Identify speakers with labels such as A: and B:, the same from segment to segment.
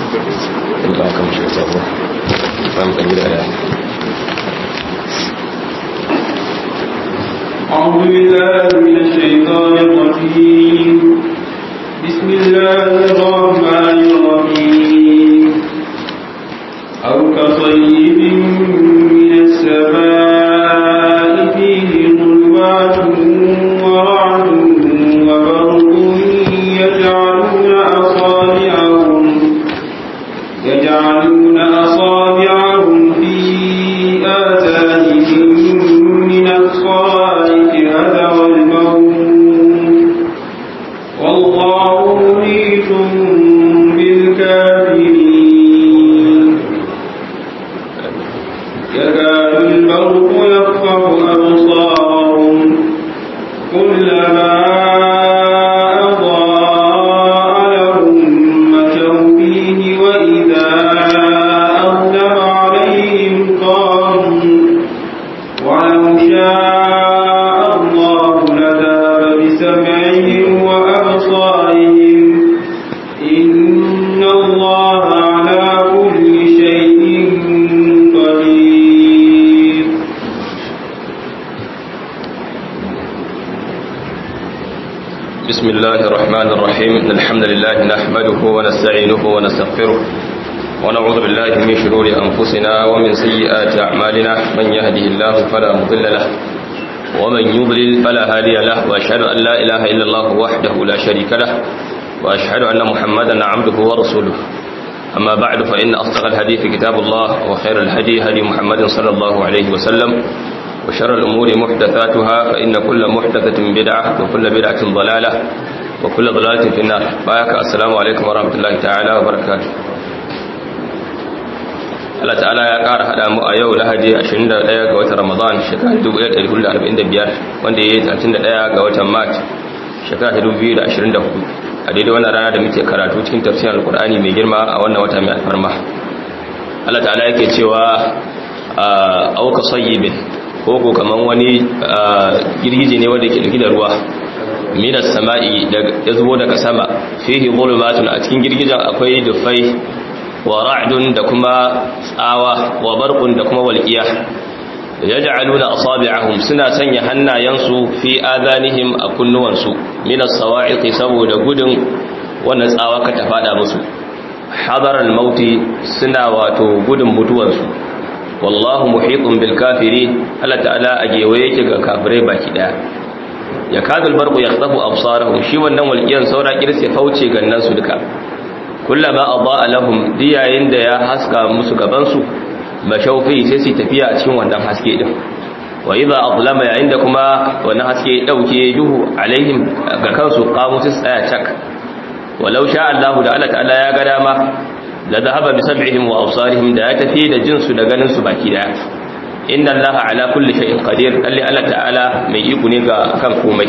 A: in ba kan shi sabo ba mu kan gida da
B: أعوذ بالله من الشيطان الرجيم بسم الله الرحمن الرحيم أو كصيب من السماء فيه ظلمات ورعد وبرق يجعلون أصابعهم يجعلون أصابعهم في آذانهم من الصواعق هذا الموت والله محيط بالكافرين يكاد البرق يخطف أبصارهم كلما أضاء لهم مشوا فيه وإذا أظلم عليهم قاموا ولو شاء الله لذهب بسمعهم وأبصارهم إن الله على كل شيء قدير
A: بسم الله الرحمن الرحيم إن الحمد لله نحمده ونستعينه ونستغفره ونعوذ بالله من شرور أنفسنا ومن سيئات أعمالنا من يهده الله فلا مضل له ومن يضلل فلا هادي له وأشهد أن لا إله إلا الله وحده لا شريك له وأشهد أن محمدا عبده ورسوله أما بعد فإن أصدق الحديث كتاب الله وخير الهدي هدي محمد صلى الله عليه وسلم وشر الأمور محدثاتها فإن كل محدثة بدعة وكل بدعة ضلالة وكل ضلالة في النار بايك السلام عليكم ورحمة الله تعالى وبركاته Allah ta'ala ya ƙara haɗa mu a yau lahadi 21 ga watan Ramadan shekara 1445 wanda ya yi 31 ga watan Mart shekara 2024 a daidai wannan rana da muke karatu cikin tafsirin Alƙur'ani mai girma a wannan wata mai alfarma Allah ta'ala yake cewa auka sayyibin ko ko kaman wani girgije ne wanda ke dauke da ruwa minas sama'i ya zubo daga sama fihi zulumatun a cikin girgijen akwai dufai wa ra'dun da kuma tsawa wa barqun da kuma walqiya yaj'aluna asabi'ahum suna sanya hannayensu fi adanihim a kunnuwansu minas sawa'iqi saboda gudun wannan tsawa ka ta fada musu hadaral mauti suna wato gudun mutuwansu wallahu muhitun bil kafirin Allah ta'ala a gewaye yake ga kafirai baki daya ya kadul barqu yaqtafu absarahum shi wannan walqiyan saura kirse fauce gannan su duka kullama adaa lahum diyayin da ya haska musu gaban su mashaufi sai su tafiya a cikin wannan haske din wa idza azlama yayin da kuma wannan haske dauke duhu alaihim ga kansu qamu su tsaya cak walau sha Allah da Allah ta'ala ya ga dama la dhahaba bi sam'ihim wa absarihim da ya tafi da jinsu da ganin su baki daya inna allaha ala kulli shay'in qadir alli Allah ta'ala mai iko ne ga kan komai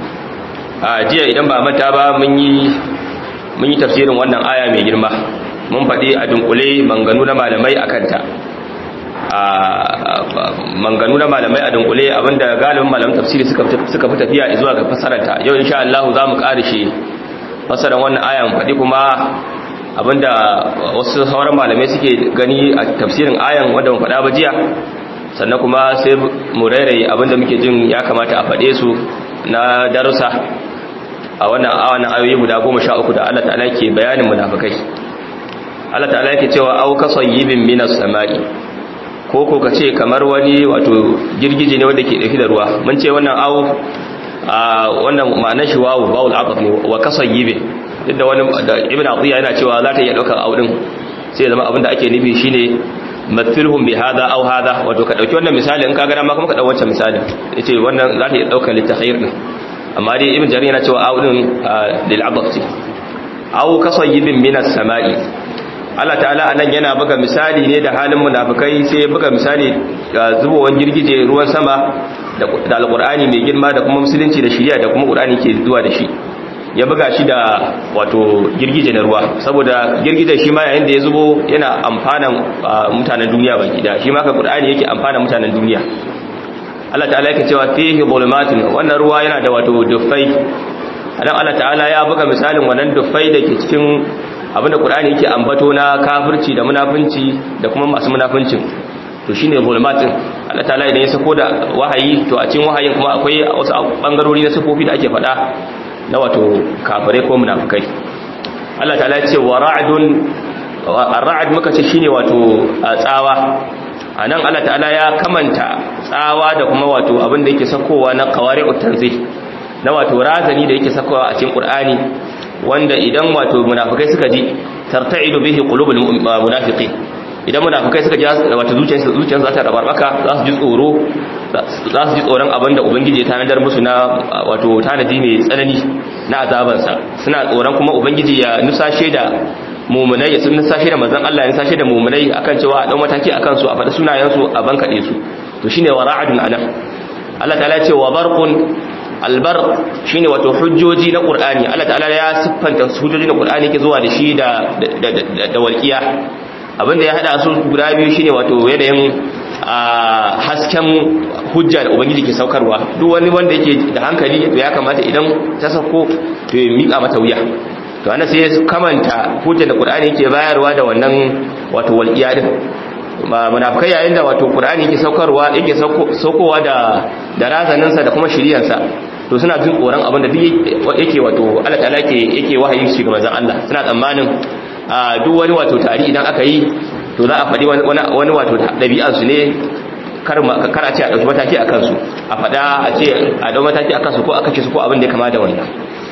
A: a jiya idan ba manta ba mun yi mun yi tafsirin wannan aya mai girma mun faɗi a dunkule manganu na malamai akan ta a manganu na malamai a dunkule abinda galibin malaman tafsiri suka suka fi tafiya zuwa ga fasarar ta yau insha Allah za mu ƙarishe fasarar wannan aya mu faɗi kuma abinda wasu sauran malamai suke gani a tafsirin ayan wanda mu faɗa ba jiya sannan kuma sai mu rairaye abinda muke jin ya kamata a faɗe su na darussa a wannan awan ayoyi guda goma sha uku da Allah ta'ala ke bayanin munafikai Allah ta'ala yake cewa au kasayyibin minas sama'i ko ko kace kamar wani wato girgije ne wanda ke dauke da ruwa mun ce wannan au a wannan ma'anar shi wawu wawul aqaf ne wa kasayyibin duk da wani da ibn atiya yana cewa za ta iya daukar au din sai zama abinda ake nufi shine mathilhum bi hada aw hada wato ka dauki wannan misali in ka ga ma kuma ka dau wancan misali yace wannan za ta iya daukar litakhayr din amma dai ibn jarir yana cewa audin lil abati aw kasayyibin minas sama'i Allah ta'ala anan yana buga misali ne da halin munafikai sai ya buga misali ga zubowar girgije ruwan sama da alqur'ani mai girma da kuma musulunci da shari'a da kuma qur'ani ke zuwa da shi ya buga shi da wato girgije na ruwa saboda girgijen shi ma yayin da ya zubo yana amfanan mutanen duniya baki da shi ma ka qur'ani yake amfanan mutanen duniya Allah ta'ala yake cewa fihi zulumatun wannan ruwa yana da wato duffai dan Allah ta'ala ya buga misalin wannan duffai da ke cikin abinda qur'ani yake ambato na kafirci da munafunci da kuma masu munafuncin to shine zulmatin Allah ta'ala idan ya sako da wahayi to a cikin wahayin kuma akwai wasu bangarori na sifofi da ake faɗa na wato kafirai ko munafukai Allah ta'ala ya ce wa ra'dun ar-ra'd muka ce shine wato tsawa anan Allah ta'ala ya kamanta tsawa da kuma wato abin da yake sakowa na qawari'ut tanzih na wato razani da yake sakowa a cikin Qur'ani wanda idan wato munafikai suka ji tarta'idu bihi qulubul munafiqin idan munafikai suka ji wato zuciyarsu zuciyarsu za ta rabarbaka za su ji tsoro za su ji tsoron abin da ubangiji ya tanadar musu na wato tanadi mai tsanani na azabansa suna tsoron kuma ubangiji ya nusashe da mumunai ya sun nusashe da manzon Allah ya nusashe da mumunai akan cewa a dau mataki akan su a faɗi sunayen su a bankade su to shine wara'adun anan Allah ta'ala ya ce wa barqun albar shine wato hujjoji na qur'ani Allah ta'ala ya siffanta hujjoji na qur'ani ke zuwa da shi da da walqiya abinda ya hada su guda biyu shine wato yanayin hasken hujja da ubangiji ke saukarwa duk wani wanda yake da hankali to ya kamata idan ta sauko to ya mika mata wuya to ana sai kamanta hujjar da qur'ani yake bayarwa da wannan wato walqiya din munafikai yayin da wato qur'ani yake saukarwa yake saukowa da da razaninsa da kuma shiriyansa to suna jin tsoron abin da duk yake wato Allah ta'ala yake yake wahayi shi ga manzon Allah suna tsammanin duk wani wato tari idan aka yi to za a faɗi wani wato ɗabi'ar su ne kar a ce a ɗauki mataki a kansu a faɗa a ce a ɗau mataki a kansu ko a kace su ko abin da ya kama da wannan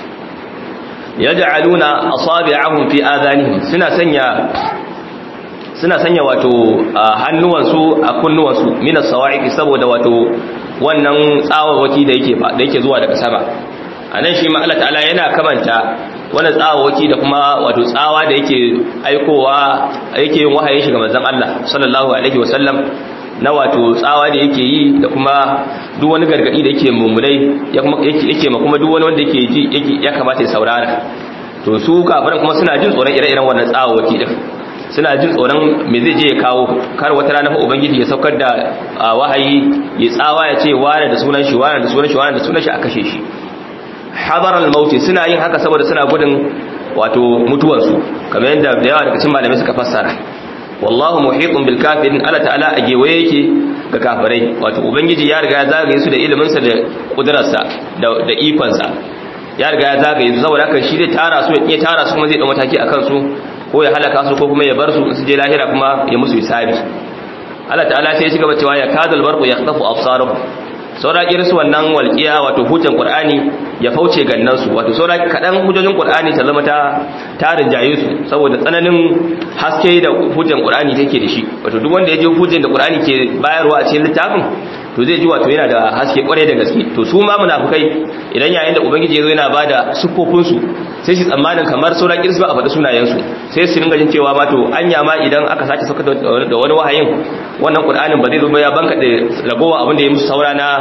A: yaj'aluna asabi'ahum fi adanihim suna sanya suna sanya wato hannuwansu a kunnuwansu minas sawa'iqi saboda wato wannan tsawawaki da yake da yake zuwa daga sama anan shi ma Allah ta'ala yana kamanta wannan tsawawaki da kuma wato tsawa da yake aikowa yake yin wahayin shi ga manzon Allah sallallahu alaihi wasallam na wato tsawa da yake yi da kuma duk wani gargadi da yake mummunai yake ma kuma duk wani wanda yake ji ya kamata ya saurara to su kafiran kuma suna jin tsoron ire-iren wannan tsawawaki din suna jin tsoron me zai je ya kawo kar wata rana fa ubangiji ya saukar da wahayi ya tsawa ya ce wane da sunan shi wane da sunan shi wane da sunan shi a kashe shi hadar al-maut suna yin haka saboda suna gudun wato mutuwansu kamar yadda da yawa daga cikin malamai suka fassara wallahu muhiqun bil kafirin Allah ta'ala a gewaye yake ga kafirai wato ubangiji ya riga ya zagaye su da ilimin sa da kudrarsa da da ikon sa ya riga ya zagaye su saboda haka shi zai tara su ya tara su kuma zai dau mataki akan su ko ya halaka su ko kuma ya bar su su je lahira kuma ya musu hisabi Allah ta'ala sai ya cigaba cewa ya kadal barqu yaqtafu absaruhum saura su wannan walqiya wato hujjan qur'ani ya fauce gannan su wato saura kadan hujjojin qur'ani ta zama ta tarin jaye su saboda tsananin haske da hujjan qur'ani take da shi wato duk wanda ya ji hujjan da qur'ani ke bayarwa a cikin littafin to zai ji wato yana da haske kwarai da gaske to su ma munafikai idan yayin da ubangiji ya zo yana bada sufofin su sai shi tsammanin kamar sauran kirsu a faɗi sunayen su sai su ringa jin cewa ma to anya ma idan aka sake saka da wani wahayin wannan qur'anin ba zai zo ba ya banka da ragowa abin da ya musu saura na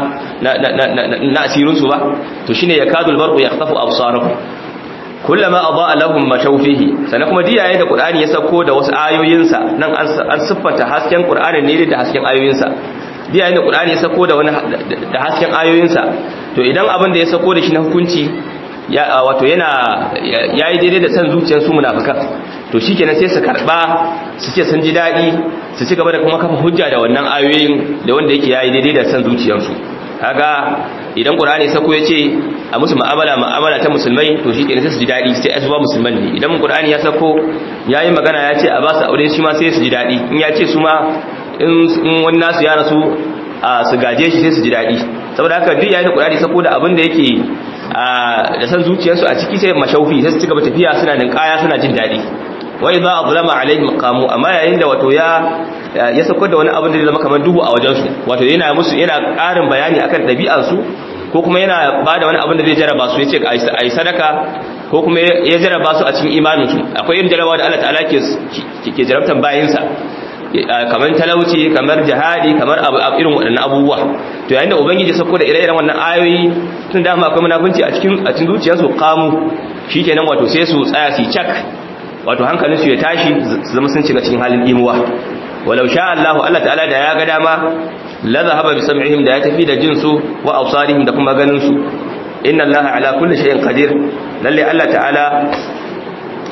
A: na asirin su ba to shine yakadul barqu yaqtafu absarahum kullama adaa lahum mashawfihi sannan kuma diyaye da qur'ani ya sako da wasu ayoyinsa nan an siffanta hasken qur'ani ne da hasken ayoyinsa diyaye da qur'ani ya sako da wani da hasken ayoyinsa to idan abin da ya sako da shi na hukunci ya wato yana yayi daidai da san zuciyar su munafikan to shikenan sai su karba su ce sun ji dadi su ci gaba da kuma kafa hujja da wannan ayoyin da wanda yake yayi daidai da san zuciyarsu kaga idan qur'ani sako yace a musu mu'amala mu'amala ta musulmai to shikenan sai su ji dadi sai ai su ba musulman ne idan qur'ani ya sako yayi magana yace a ba su aure shi ma sai su ji dadi in yace su ma in wani nasu ya rasu su gaje shi sai su ji dadi saboda haka duk yayin da qur'ani sako da abin da yake da san zuciyarsu a ciki sai mashaufi sai su cigaba tafiya suna ninkaya suna jin dadi wa idza azlama alaihim qamu amma yayin da wato ya ya sako da wani abin da zai zama kamar duhu a wajen su wato yana musu yana ƙarin bayani akan ɗabi'ar su ko kuma yana bada wani abin da zai jaraba su yace a yi sadaka ko kuma ya jaraba su a cikin imanin su akwai irin jarabawa da Allah ta'ala ke ke jarabtan bayinsa kamar talauci kamar jihadi kamar irin waɗannan abubuwa to yayin da ubangiji sako da ire-iren wannan ayoyi tun dama akwai munafunci a cikin a cikin zuciyarsu kamu shikenan wato sai su tsaya su cak wato hankalinsu ya tashi su zama sun shiga cikin halin imuwa walau sha Allah Allah ta'ala da ya ga dama la zahaba bi sam'ihim da ya tafi da jinsu wa absarihim da kuma ganin su inna Allah ala kulli shay'in qadir lalle Allah ta'ala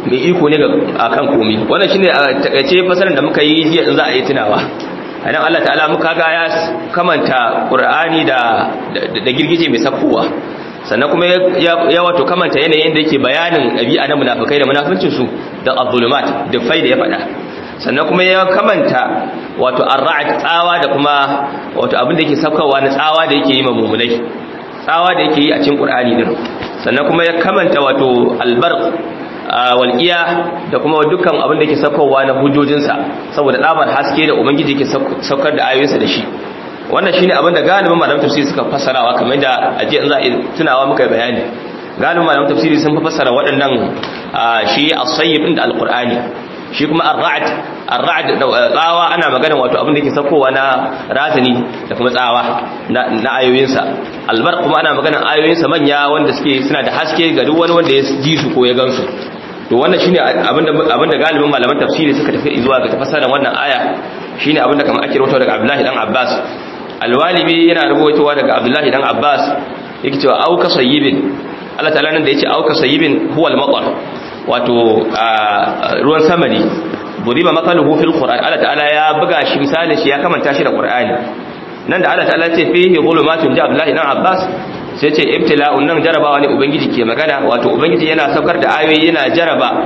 A: mai iko ne akan komai wannan shine a takaice fasarar da muka yi jiya in za a yi tunawa anan Allah ta'ala muka ga ya kamanta Qur'ani da da girgije mai sakkowa sannan kuma ya wato kamanta yanayin da yake bayanin ɗabi'a na munafikai da munafincin su da az-zulumat da faida ya faɗa sannan kuma ya kamanta wato ar-ra'd tsawa da kuma wato abin da yake saukarwa na tsawa da yake yi ma mumunai tsawa da yake yi a cikin Qur'ani din sannan kuma ya kamanta wato albarq walqiya da kuma dukkan abin da yake saukarwa na hujojinsa saboda tsabar haske da ubangiji yake saukar da ayoyinsa da shi wannan shine abin da galibin malaman tafsiri suka fassarawa kamar da aje in za a tunawa muka bayani galibin malaman tafsiri sun fassara waɗannan shi as-sayyib din da al-qur'ani shi kuma ar-ra'd ar-ra'd tsawa ana magana wato abin da yake saukowa na razani da kuma tsawa na ayoyinsa albar kuma ana magana ayoyinsa manya wanda suke suna da haske ga duk wani wanda ya ji su ko ya gansu to wannan shine abinda abinda galibin malaman tafsiri suka tafi zuwa ga tafsirin wannan aya shine abinda kamar ake rawaito daga Abdullahi dan Abbas alwalibi yana rubutowa daga Abdullahi dan Abbas yake cewa auka sayyibin Allah ta'ala nan da yace auka sayyibin huwa al-matar wato ruwan sama ne buriba mataluhu fil qur'an Allah ta'ala ya buga shi misalin shi ya kamanta shi da qur'ani nan da Allah ta'ala ce fihi zulumatun ja Abdullahi dan Abbas sai ce ibtila'un nan jarabawa ne ubangiji ke magana wato ubangiji yana saukar da ayoyi yana jaraba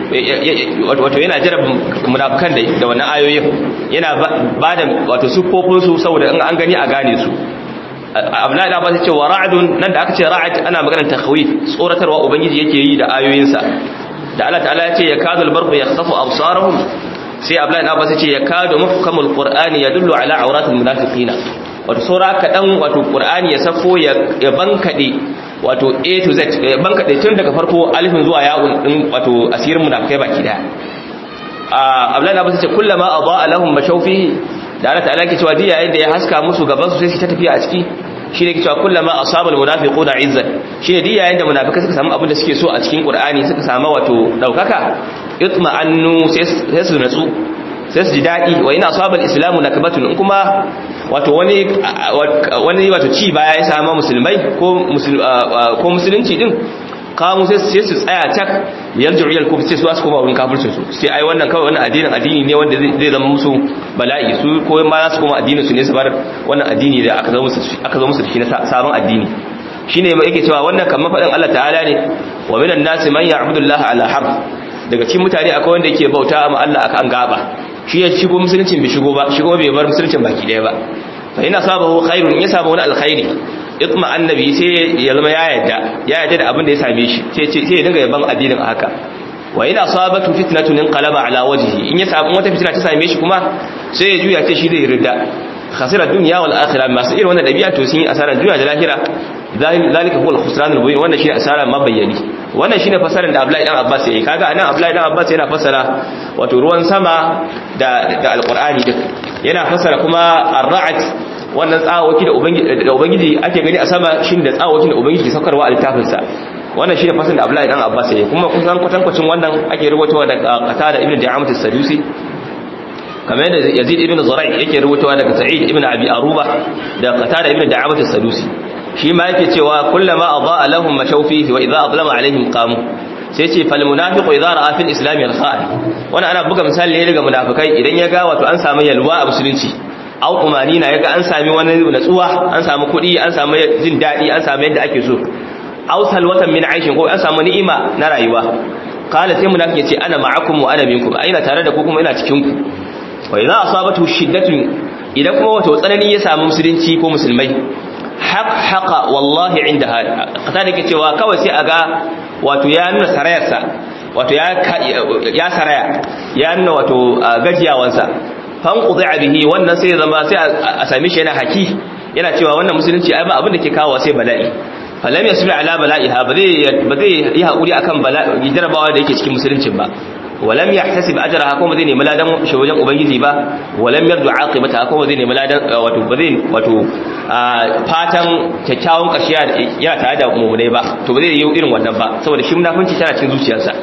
A: wato yana jaraba munafikan da da wannan ayoyin yana bada wato sufofin su saboda in an gani a gane su Abdullahi da Abbas ya ce wa ra'dun nan da aka ce ra'd ana maganar takhwif tsoratarwa ubangiji yake yi da ayoyinsa da Allah ta'ala ya ce ya kadul barqu yakhsafu absarahum sai Abdullahi da Abbas ya ce ya kadu muhkamul qur'ani yadullu ala awratil munafiqina wato saura kaɗan wato ƙur'ani ya safo ya bankaɗe wato a to z ya bankaɗe tun daga farko alifin zuwa yawon ɗin wato asirin munafikai baki daya abdullahi na basu ce kullama a ba alahun mashaufi da ana ta'ala ke cewa diya yadda ya haska musu gaban su sai su ta tafiya a ciki shi ne ke cewa kullama a sabon munafiqu na izzat shi ne diya yadda munafikai suka samu abin da suke so a cikin ƙur'ani suka samu wato ɗaukaka itma annu sai su natsu sai su ji daɗi wa ina sabon islamu na kabatun in kuma wato wani wani wato ci baya ya samu musulmai ko musulunci din kawo sai su tsaya tak yarju iyal kufr sai su wasu koma wurin kafircin su sai ai wannan kawai wannan addinin addini ne wanda zai zama musu bala'i su ko ma za su koma addinin su ne su bar wannan addini da aka zo musu aka zo musu da shi na sabon addini shine yake cewa wannan kamar faɗin Allah ta'ala ne wa minan nasi man ya'budu Allah ala harf daga cikin mutane akwai wanda yake bauta ma Allah akan gaba shi ya shigo musuluncin bai shigo ba shigo bai bar musuluncin baki daya ba fa ina sabahu khairun ya samu wani alkhairi itma annabi sai ya zama ya yadda ya yadda da abin da ya same shi sai sai ya dinga yaban addinin a haka wa ina sabatu fitnatun inqalaba ala wajhi in ya samu wata fitina ta same shi kuma sai ya juya ce shi zai ridda khasira dunya wal akhirah masu irin wannan dabi'a to sun yi asaran duniya da lahira zalika huwa al-khusran al-mubin wannan shine asara mabayyani wannan shine fasaran da Abdullahi dan Abbas yayi kaga anan Abdullahi dan Abbas yana fasara wato ruwan sama da da alqur'ani duk yana fasara kuma ar-ra'd wannan tsawoki da ubangiji da ubangiji ake gani a sama shine da tsawokin da ubangiji ke saukarwa a littafin sa wannan shine fasaran da Abdullahi dan Abbas yayi kuma kusan kwatankwacin wannan ake rubutawa daga Qatada ibn Da'amat as-Sadusi kamar yadda Yazid ibn Zurai yake rubutawa daga Sa'id ibn Abi Aruba da Qatada ibn Da'amat as-Sadusi shi ma yake cewa kullama adaa lahum mashawfihi wa idha adlama alaihim qamu sai ce fal munafiqu idha ra'a fil islam al-kha'i wannan ana buga misali ne daga munafikai idan ya ga wato an samu yalwa a musulunci au umanina yaga an sami wani natsuwa an samu kuɗi an samu jin daɗi an samu yadda ake so au salwatan min aishin ko an samu ni'ima na rayuwa qala sai munafiki ya ce ana ma'akum wa ana minkum aina tare da ku kuma ina cikin ku wa idza asabatu shiddatun idan kuma wato tsanani ya samu musulunci ko musulmai haƙhaƙa wallahi inda kata da ke cewa kawai sai a ga wato ya nuna sarayarsa wato ya saraya ya nuna wato gajiyawansa fankuzi a bihi wannan sai zama sai a sami shi yana haki yana cewa wannan musulunci ai ba abin da ke kawo sai bala'i falam ya sumi ala bala'iha ba zai yi haƙuri akan bala'i jarabawa da yake cikin musuluncin ba walam yahtasib ajraha kuma zai nemi ladan shi wajen ubangiji ba walam yardu aqibata kuma zai nemi ladan wato ba zai wato fatan kyakkyawan ƙarshe yana tare da mummunai ba to ba zai yi irin wannan ba saboda shi munafunci tana cikin zuciyarsa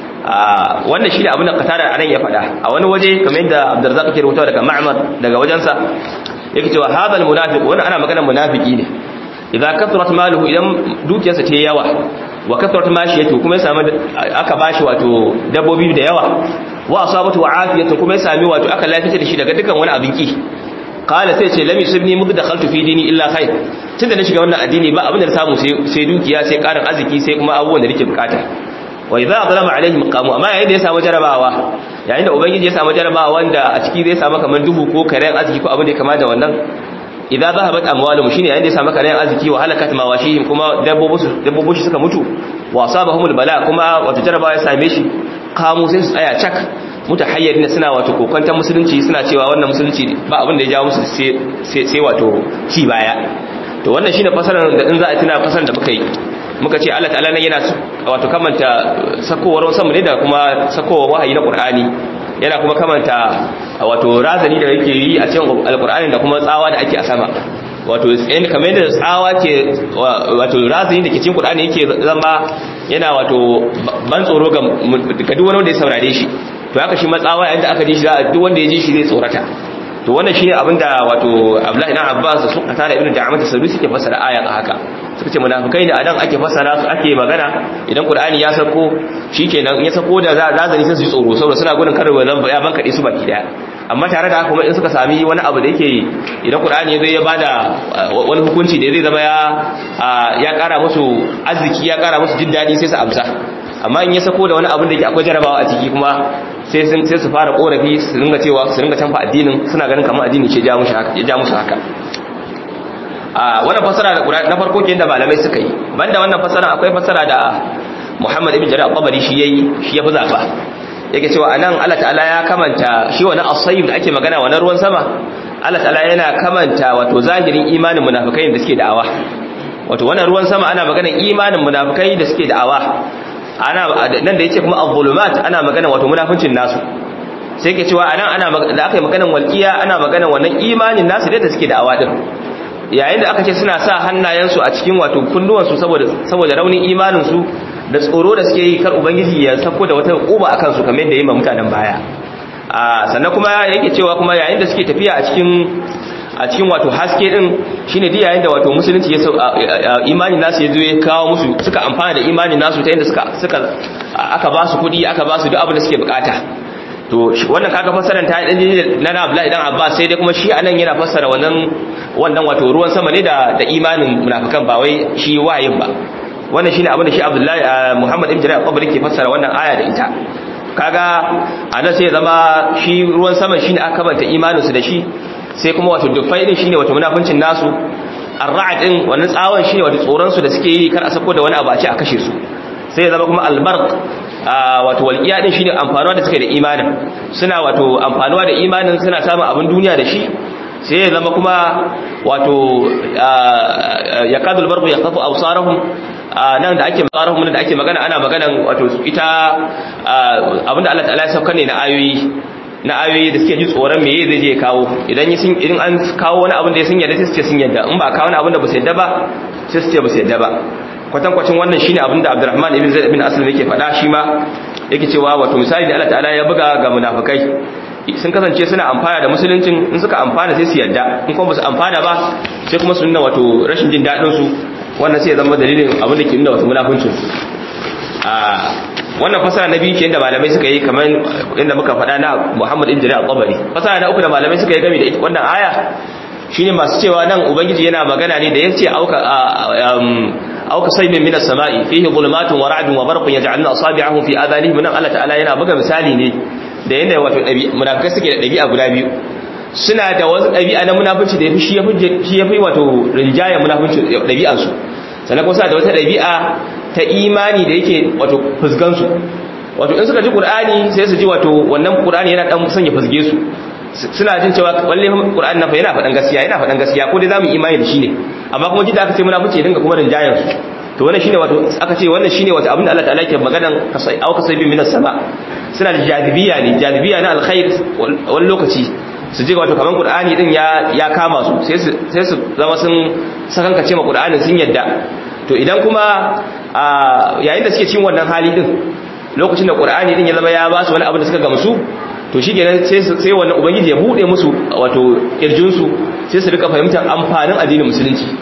A: wannan shi ne abin da katara a nan ya faɗa a wani waje kamar yadda abdurrazzaq ke rubutawa daga ma'mar daga wajensa yake cewa hadal munafiq wannan ana maganar munafiki ne idan kathrat maluhu idan dukiyarsa ta yawa wa kasratu mashiyatu kuma ya samu aka bashi wato dabbobi da yawa wa asabatu wa afiyatu kuma ya sami wato aka lafiya da shi daga dukan wani abin ki qala sai ce lam yusibni mud dakhaltu fi dini illa khair tunda na shiga wannan addini ba abin da na samu sai dukiya sai karin arziki sai kuma abubuwan da nake bukata wa idza adlama alaihim qamu amma yayin da ya samu jarabawa yayin da ubangiji ya samu jarabawa wanda a ciki zai samu kaman duhu ko karen arziki ko abin da ya kama da wannan idza zahabat amwaluhum shine yayin da ya samu karen arziki wa halakat mawashihim kuma dabbobi shi suka mutu wa asabahumul bala kuma wato jarabawa ya same shi kamu sai su tsaya cak mutahayyirin suna wato kokantar musulunci suna cewa wannan musulunci ba abin da ya jawo musu sai wato ci baya to wannan shine fasarar da in za a tuna fasarar da muka yi muka ce Allah ta'ala nan yana wato kamanta sakowar sama ne da kuma sakowar wahayi na Qur'ani yana kuma kamanta wato razani da yake yi a cikin alqur'ani da kuma tsawa da ake a sama wato in kamar yadda tsawa ke wato razani da ke cikin Qur'ani yake zama yana wato ban tsoro ga duk wani wanda ya saurare shi to haka shi matsawa yayin da aka ji shi duk wanda ya ji shi zai tsorata to wannan shine abinda wato Abdullahi ibn Abbas da suka tare ibn Da'amat as-Sadusi suke fassara ayan haka suka ce munafikai ne adan ake fassara su ake magana idan Qur'ani ya sako shikenan ya sako da zazani sai su yi tsoro saboda suna gudun karewa zan ya banka su baki daya amma tare da haka kuma in suka sami wani abu da yake idan Qur'ani ya zai ya bada wani hukunci da zai zama ya ya kara musu arziki ya kara musu jin dadi sai su amsa amma in ya sako da wani abin da ke akwai jarabawa a ciki kuma sai sun sai su fara korafi su ringa cewa su ringa canfa addinin suna ganin kamar addini ce ja musu haka ya ja musu haka a wannan fasara da na farko kenan da malamai suka yi banda wannan fasara akwai fasara da Muhammad ibn Jarir al-Tabari shi yayi shi ya fi zaba yake cewa anan Allah ta'ala ya kamanta shi wannan as-sayyib da ake magana wannan ruwan sama Allah ta'ala yana kamanta wato zahirin imanin munafikai da suke da'awa wato wannan ruwan sama ana maganar imanin munafikai da suke da'awa ana nan da yace kuma az-zulumat ana magana wato munafincin nasu sai yake cewa anan ana da aka yi maganar walqiya ana maganar wannan imanin nasu da suke da'awa din yayin da aka ce suna sa hannayensu a cikin wato kunnuwansu saboda saboda raunin imanin su da tsoro da suke yi kar ubangiji ya sako da wata uba akan su kamar yadda yayi ma mutanen baya a sannan kuma yake cewa kuma yayin da suke tafiya a cikin a cikin wato haske din shine duk yayin da wato musulunci ya imani nasu ya zo ya kawo musu suka amfana da imani nasu ta inda suka suka aka ba su kudi aka ba su duk abin da suke bukata to wannan kaga fassarar ta dan na na Abdullahi dan Abbas sai dai kuma shi anan yana fassara wannan wannan wato ruwan sama ne da da imanin munafikan ba wai shi wayin ba wannan shine abin da shi Abdullahi Muhammad ibn Jarir al-Qabri ke fassara wannan aya da ita kaga anan sai zama shi ruwan sama shine aka banta imanin su da shi sai kuma wato dufai din shine wato munafincin nasu ar-ra'd din wannan tsawon shine wato tsoron su da suke yi kar a sako da wani abu a ce a kashe su sai ya zama kuma albarq wato walqiya din shine amfanuwa da suke da imanin suna wato amfanuwa da imanin suna samun abin duniya da shi sai ya zama kuma wato yaqadul barqu yaqafu absarahum nan da ake tsarahum da ake magana ana maganan wato ita abinda Allah ta'ala ya sauka ne na ayoyi na ayoyi da suke ji tsoron meye zai je kawo idan idan an kawo wani abin da ya sun yarda sai su ce sun yarda in ba kawo wani abin da ba su yarda ba sai su ce ba su yarda ba kwatankwacin wannan shine abin da Abdurrahman ibn Zaid ibn Aslam yake faɗa shi ma yake cewa wato misali da Allah ta'ala ya buga ga munafikai sun kasance suna amfana da musuluncin in suka amfana sai su yarda in kuma ba su amfana ba sai kuma su nuna wato rashin jin daɗin su wannan sai ya zama dalilin abin da ke nuna wato munafincin su a wannan fasara na biyu ke da malamai suka yi kamar inda muka faɗa na Muhammad ibn Jarir al-Tabari fasara na uku da malamai suka yi game da ita wannan aya shine masu cewa nan ubangiji yana magana ne da yace auka auka saybin minas sama'i fihi dhulumatun wa ra'dun wa barqun yaj'aluna asabi'ahum fi adhanihim nan Allah ta'ala yana buga misali ne da yanda wato munafikai suke da dabi'a guda biyu suna da wasu dabi'a na munafici da yafi shi yafi shi yafi wato rinjaya munafici dabi'ansu sannan kuma suna da wata dabi'a ta imani da yake wato fusgansu wato in suka ji qur'ani sai su ji wato wannan qur'ani yana dan sanya fusge su suna jin cewa walle qur'ani na fa yana faɗan gaskiya yana faɗan gaskiya ko dai zamu imani da shi ne amma kuma jida aka ce muna fice dinga kuma rinjayan su to wannan shine wato aka ce wannan shine wato abinda Allah ta'ala ke maganan kasai au kasai bin minas sama suna da jadibiya ne jadibiya na alkhair wani lokaci su je wato kaman qur'ani din ya ya kama su sai su sai su zama sun sakankace ma qur'anin sun yadda to idan kuma yayin da suke cin wannan hali din lokacin da qur'ani din ya zama ya ba su wani abu da suka gamsu to shi kenan sai sai wannan ubangiji ya bude musu wato kirjin su sai su rika fahimtar amfanin addinin musulunci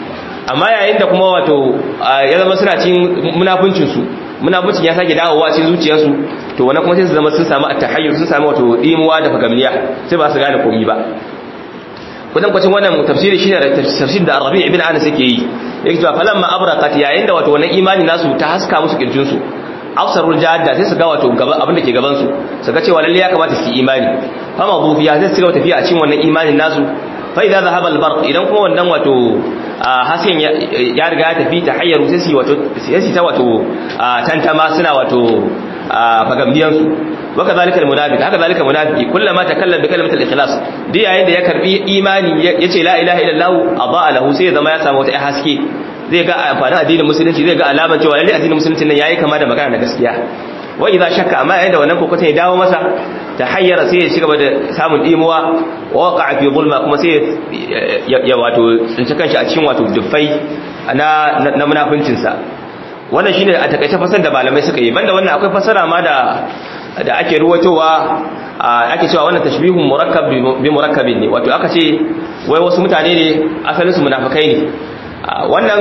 A: amma yayin da kuma wato ya zama suna cin munafincin su munafincin ya sake dawowa cikin zuciyarsu to wannan kuma sai su zama sun samu at-tahayyur sun samu wato dimuwa da fagamniya sai ba su gane komai ba kudan kwacin wannan tafsiri shine da tafsir da Arabi ibn Anas yake yi yake cewa falamma abraqat yayin da wato wannan imani nasu ta haska musu kirjin su absarul jadda sai su ga wato gaba abin da ke gaban su su ga cewa lalle ya kamata su yi imani fama zufiya sai su ga tafiya a cikin wannan imanin nasu fa idza zahaba al idan kuma wannan wato hasin ya riga ya tafi ta hayyaru sai su wato sai su ta wato tantama suna wato fagambiyan su waka zalika almunafiq haka zalika munafiki kullama takallama bi kalimatil ikhlas dai yayin da ya karbi imani yace la ilaha illallah adaa lahu sai zama ya samu wata haske zai ga amfanin addinin musulunci zai ga alaman cewa lalle addinin musulunci nan yayi kama da magana na gaskiya wa idza shakka amma yayin da wannan kokoton ya dawo masa ta hayyara sai ya cigaba da samun dimuwa wa waqa'a fi zulma kuma sai ya wato tsinci kanshi a cikin wato dufai na na munafincin sa wannan shine a takaice fasar da malamai suka yi banda wannan akwai fasara ma da da ake ruwatowa ake cewa wannan tashbihun murakkab bi murakkabin ne wato aka ce wai wasu mutane ne asalin su munafikai ne wannan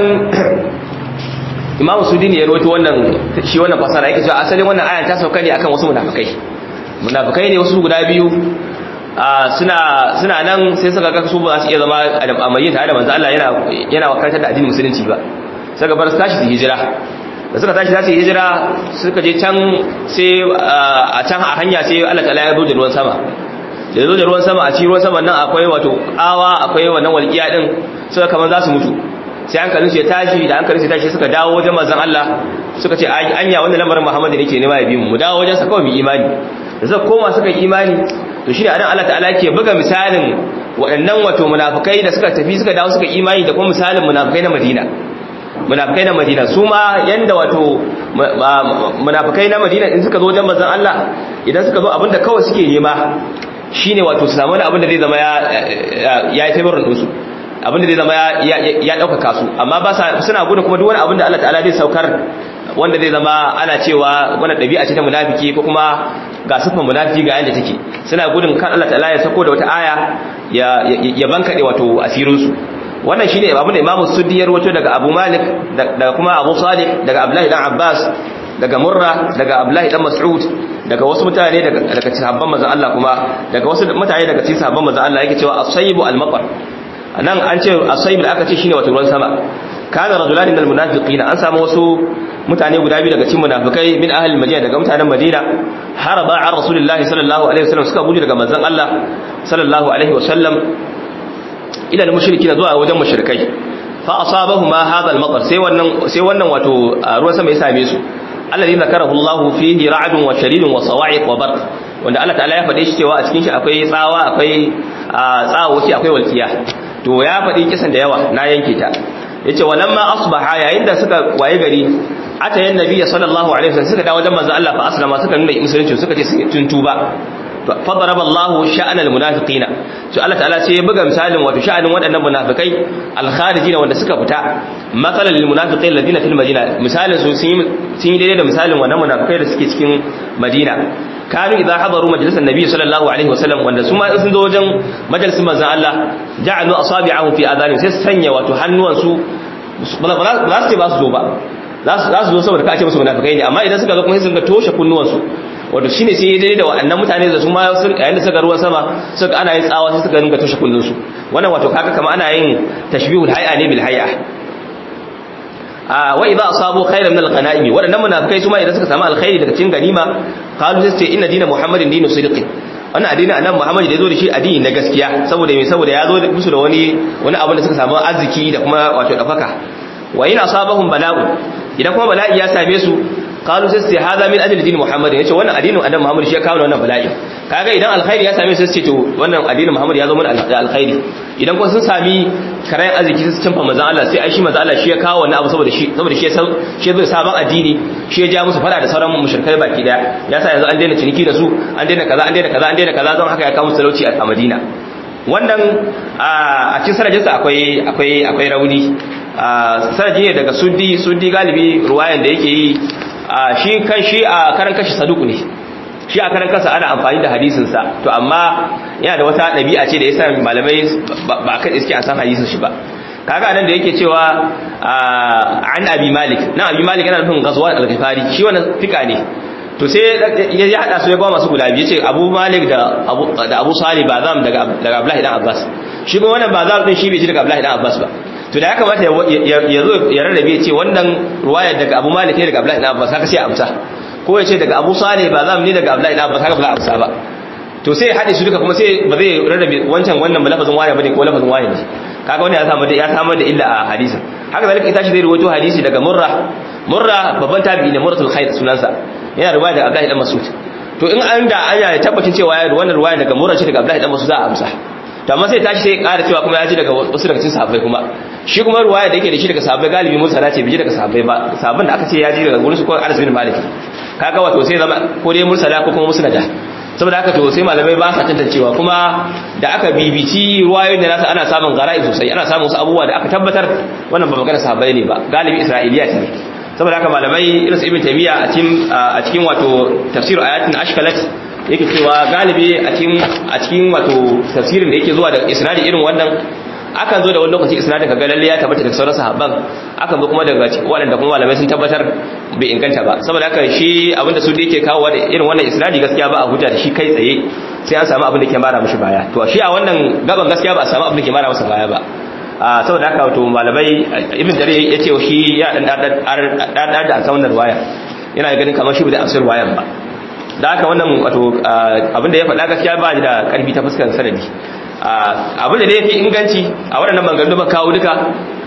A: imamu sudini ya ruwato wannan shi wannan fasara yake cewa asalin wannan ayan ta sauka ne akan wasu munafikai munafikai ne wasu guda biyu suna suna nan sai suka ga su ba za su iya zama a mai tare da manzo Allah yana yana wakatar da addinin musulunci ba suka bar su tashi su hijira da suka tashi za su hijira suka je can sai a can a hanya sai Allah ta'ala ya zo da ruwan sama da zo da ruwan sama a ci ruwan sama nan akwai wato kawa akwai wannan walƙiya din suka kaman za su mutu sai hankalin su ya tashi da hankalin su ya tashi suka dawo wajen manzon Allah suka ce anya wannan lamarin Muhammad ne ke nema ya bi mu mu dawo wajen sa kawai mu imani da suka koma suka yi imani to shine anan Allah ta'ala ke buga misalin waɗannan wato munafikai da suka tafi suka dawo suka imani da kuma misalin munafikai na Madina munafikai na Madina su ma yanda wato munafikai na Madina in suka zo wajen manzon Allah idan suka zo abinda kawai suke nema shine wato su samu wani abin da zai zama ya ya yi favorin din su abin da zai zama ya ya dauka su amma ba suna gudun kuma duk wani abin da Allah ta'ala zai saukar wanda zai zama ana cewa wannan dabi'a ce ta munafiki ko kuma ga sifan munafiki ga yanda take suna gudun kan Allah ta'ala ya sako da wata aya ya ya bankade wato asirin su wannan shine abin da Imam Suddi ya rawaito daga Abu Malik daga kuma Abu Salih daga Abdullah dan Abbas daga Murra daga Abdullah dan Mas'ud daga wasu mutane daga daga sahabban manzon Allah kuma daga wasu mutane daga cikin sahabban manzon Allah yake cewa as-sayyibu al-matar nan an ce as-sayyib da aka ce shine wato ruwan sama kana rajulani minal munafiqina an samu wasu mutane guda biyu daga cikin munafikai min ahli madina daga mutanen madina haraba an rasulullahi sallallahu alaihi wasallam suka gudu daga manzon Allah sallallahu alaihi wasallam ila al-mushrikin zuwa wajen mushrikai fa asabahuma hadha al-matar sai wannan sai wannan wato ruwan sama ya same su alladhi zakarahu Allah fihi ra'dun wa sharidun wa sawa'iq wa barq wanda Allah ta'ala ya faɗe shi cewa a cikin shi akwai tsawa akwai tsawoci akwai walkiya to ya faɗi kisan da yawa na yanke ta yace walamma asbaha yayin da suka waye gari ata yan nabi sallallahu alaihi wasallam suka dawo wajen manzo Allah fa aslama suka nuna musulunci suka ce sun tuntuba fa daraba Allah sha'an almunafiqina to Allah ta'ala sai ya buga misalin wato sha'anin waɗannan munafikai alkharijina wanda suka fita matsalan lil munafiqin alladina fil madina misalin su sun yi daidai da misalin wannan munafikai da suke cikin madina kanu idza hadaru majlisan nabi sallallahu alaihi wasallam wanda su ma sun zo wajen majalisin manzon Allah ja'alu asabi'ahum fi adhanim sai sanya wato hannuwan su ba za su ce ba su zo ba za su zo saboda ka ce musu munafikai ne amma idan suka zo kuma sai sun ga toshe kunnuwan su wato shine sai ya daidai da waɗannan mutane da su ma yayin da suka ruwan sama suka ana yin tsawa sai suka ringa toshe kunnun su wannan wato kaga kamar ana yin tashbihul hay'a ne bil hay'a wa idza asabu khayran min al-ghanaimi wadannan munafikai su ma idan suka samu alkhairi daga cikin ganima qalu sai ce inna dina muhammadin dinu sidqi wannan addini annabi muhammad da yazo da shi addini na gaskiya saboda me saboda ya zo musu da wani wani abin da suka samu arziki da kuma wato dafaka wa in asabahum bala'u idan kuma bala'i ya same su qalu sai sai hada min ajli dini muhammad yace wannan addinin annabi muhammad shi ya kawo wannan bala'i kaga idan alkhairi ya same su sai to wannan addinin muhammad ya zo mana da alkhairi idan kuma sun sami karayan arziki su canfa manzon Allah sai ai shi manzon Allah shi ya kawo wannan abu saboda shi saboda shi shi zai sabon addini shi ya ja musu fada da sauran mushrikai baki daya ya sa yanzu an daina ciniki da su an daina kaza an daina kaza an daina kaza don haka ya kawo musu talauci a Madina wannan a cikin sanadinsa akwai akwai akwai rauni sanadi ne daga suddi suddi galibi ruwayan da yake yi shi kan shi a karan kashi saduku ne shi a karan kansa ana amfani da hadisinsa to amma yana da wata ɗabi'a ce da ya sa malamai ba kan iske a san hadisin shi ba kaga nan da yake cewa an abi malik na abi malik yana nufin ghazwan al-ghifari shi wannan fika ne to sai ya hada su ya ba masu guda biyu yace abu malik da abu da abu salih bazam daga daga abdullahi dan abbas shi kuma wannan bazam din shi bai ji daga abdullahi dan abbas ba to da ya kamata ya zo ya rarrabe ya ce wannan ruwaya daga abu malik ne daga abdullahi dan abbas haka sai amsa ko ya ce daga abu salih bazam ne daga abdullahi dan abbas haka ba amsa ba to sai ya haɗe su duka kuma sai ba zai rarrabe wancan wannan ba lafazin wani bane ko lafazin wani ne kaga wani ya samu da ya samu da illa a hadisin haka zalika ita shi zai rawaito hadisi daga murra murra babban tabi'i ne murratul khair sunansa yana ruwaya daga abdullahi dan mas'ud to in an da anya ya tabbacin cewa ya wannan ruwaya daga murra ce daga abdullahi dan mas'ud za a amsa to amma sai tashi sai ya ƙara cewa kuma ya ji daga wasu daga cikin sahabbai kuma shi kuma ruwaya da yake da shi daga sahabbai galibi mursala ce biji daga sahabbai ba sahabban da aka ce ya ji daga gurin su ko Anas bin Malik kaga wato sai zama ko dai mursala ko kuma musnada saboda haka to sai malamai ba sa tantancewa kuma da aka bibici ruwayoyin da nasa ana samun gara'i sosai ana samun wasu abubuwa da aka tabbatar wannan ba magana sahabbai ne ba galibi isra'iliya ne saboda haka malamai irin su ibn taymiya a cikin a cikin wato tafsir ayatin ashkalat yake cewa galibi a cikin a cikin wato tafsirin da yake zuwa da isnadi irin wannan akan zo da wani lokaci isnadin kaga lalle ya tabbata daga sauran sahabban akan zo kuma daga waɗanda kuma malamai sun tabbatar bai inganta ba saboda haka shi abinda su da yake kawo da irin wannan isnadi gaskiya ba a hujja da shi kai tsaye sai an samu abin da ke mara mishi baya to shi a wannan gaban gaskiya ba a samu abin da ke mara masa baya ba a saboda haka wato malamai ibn dare ya ce shi ya dan dan da akan wannan ruwaya yana ganin kamar shi bai da amsar ruwayan ba da haka wannan wato abin da ya faɗa gaskiya ba da karfi ta fuskar sanadi abin da ya fi inganci a waɗannan maganganu ba kawo duka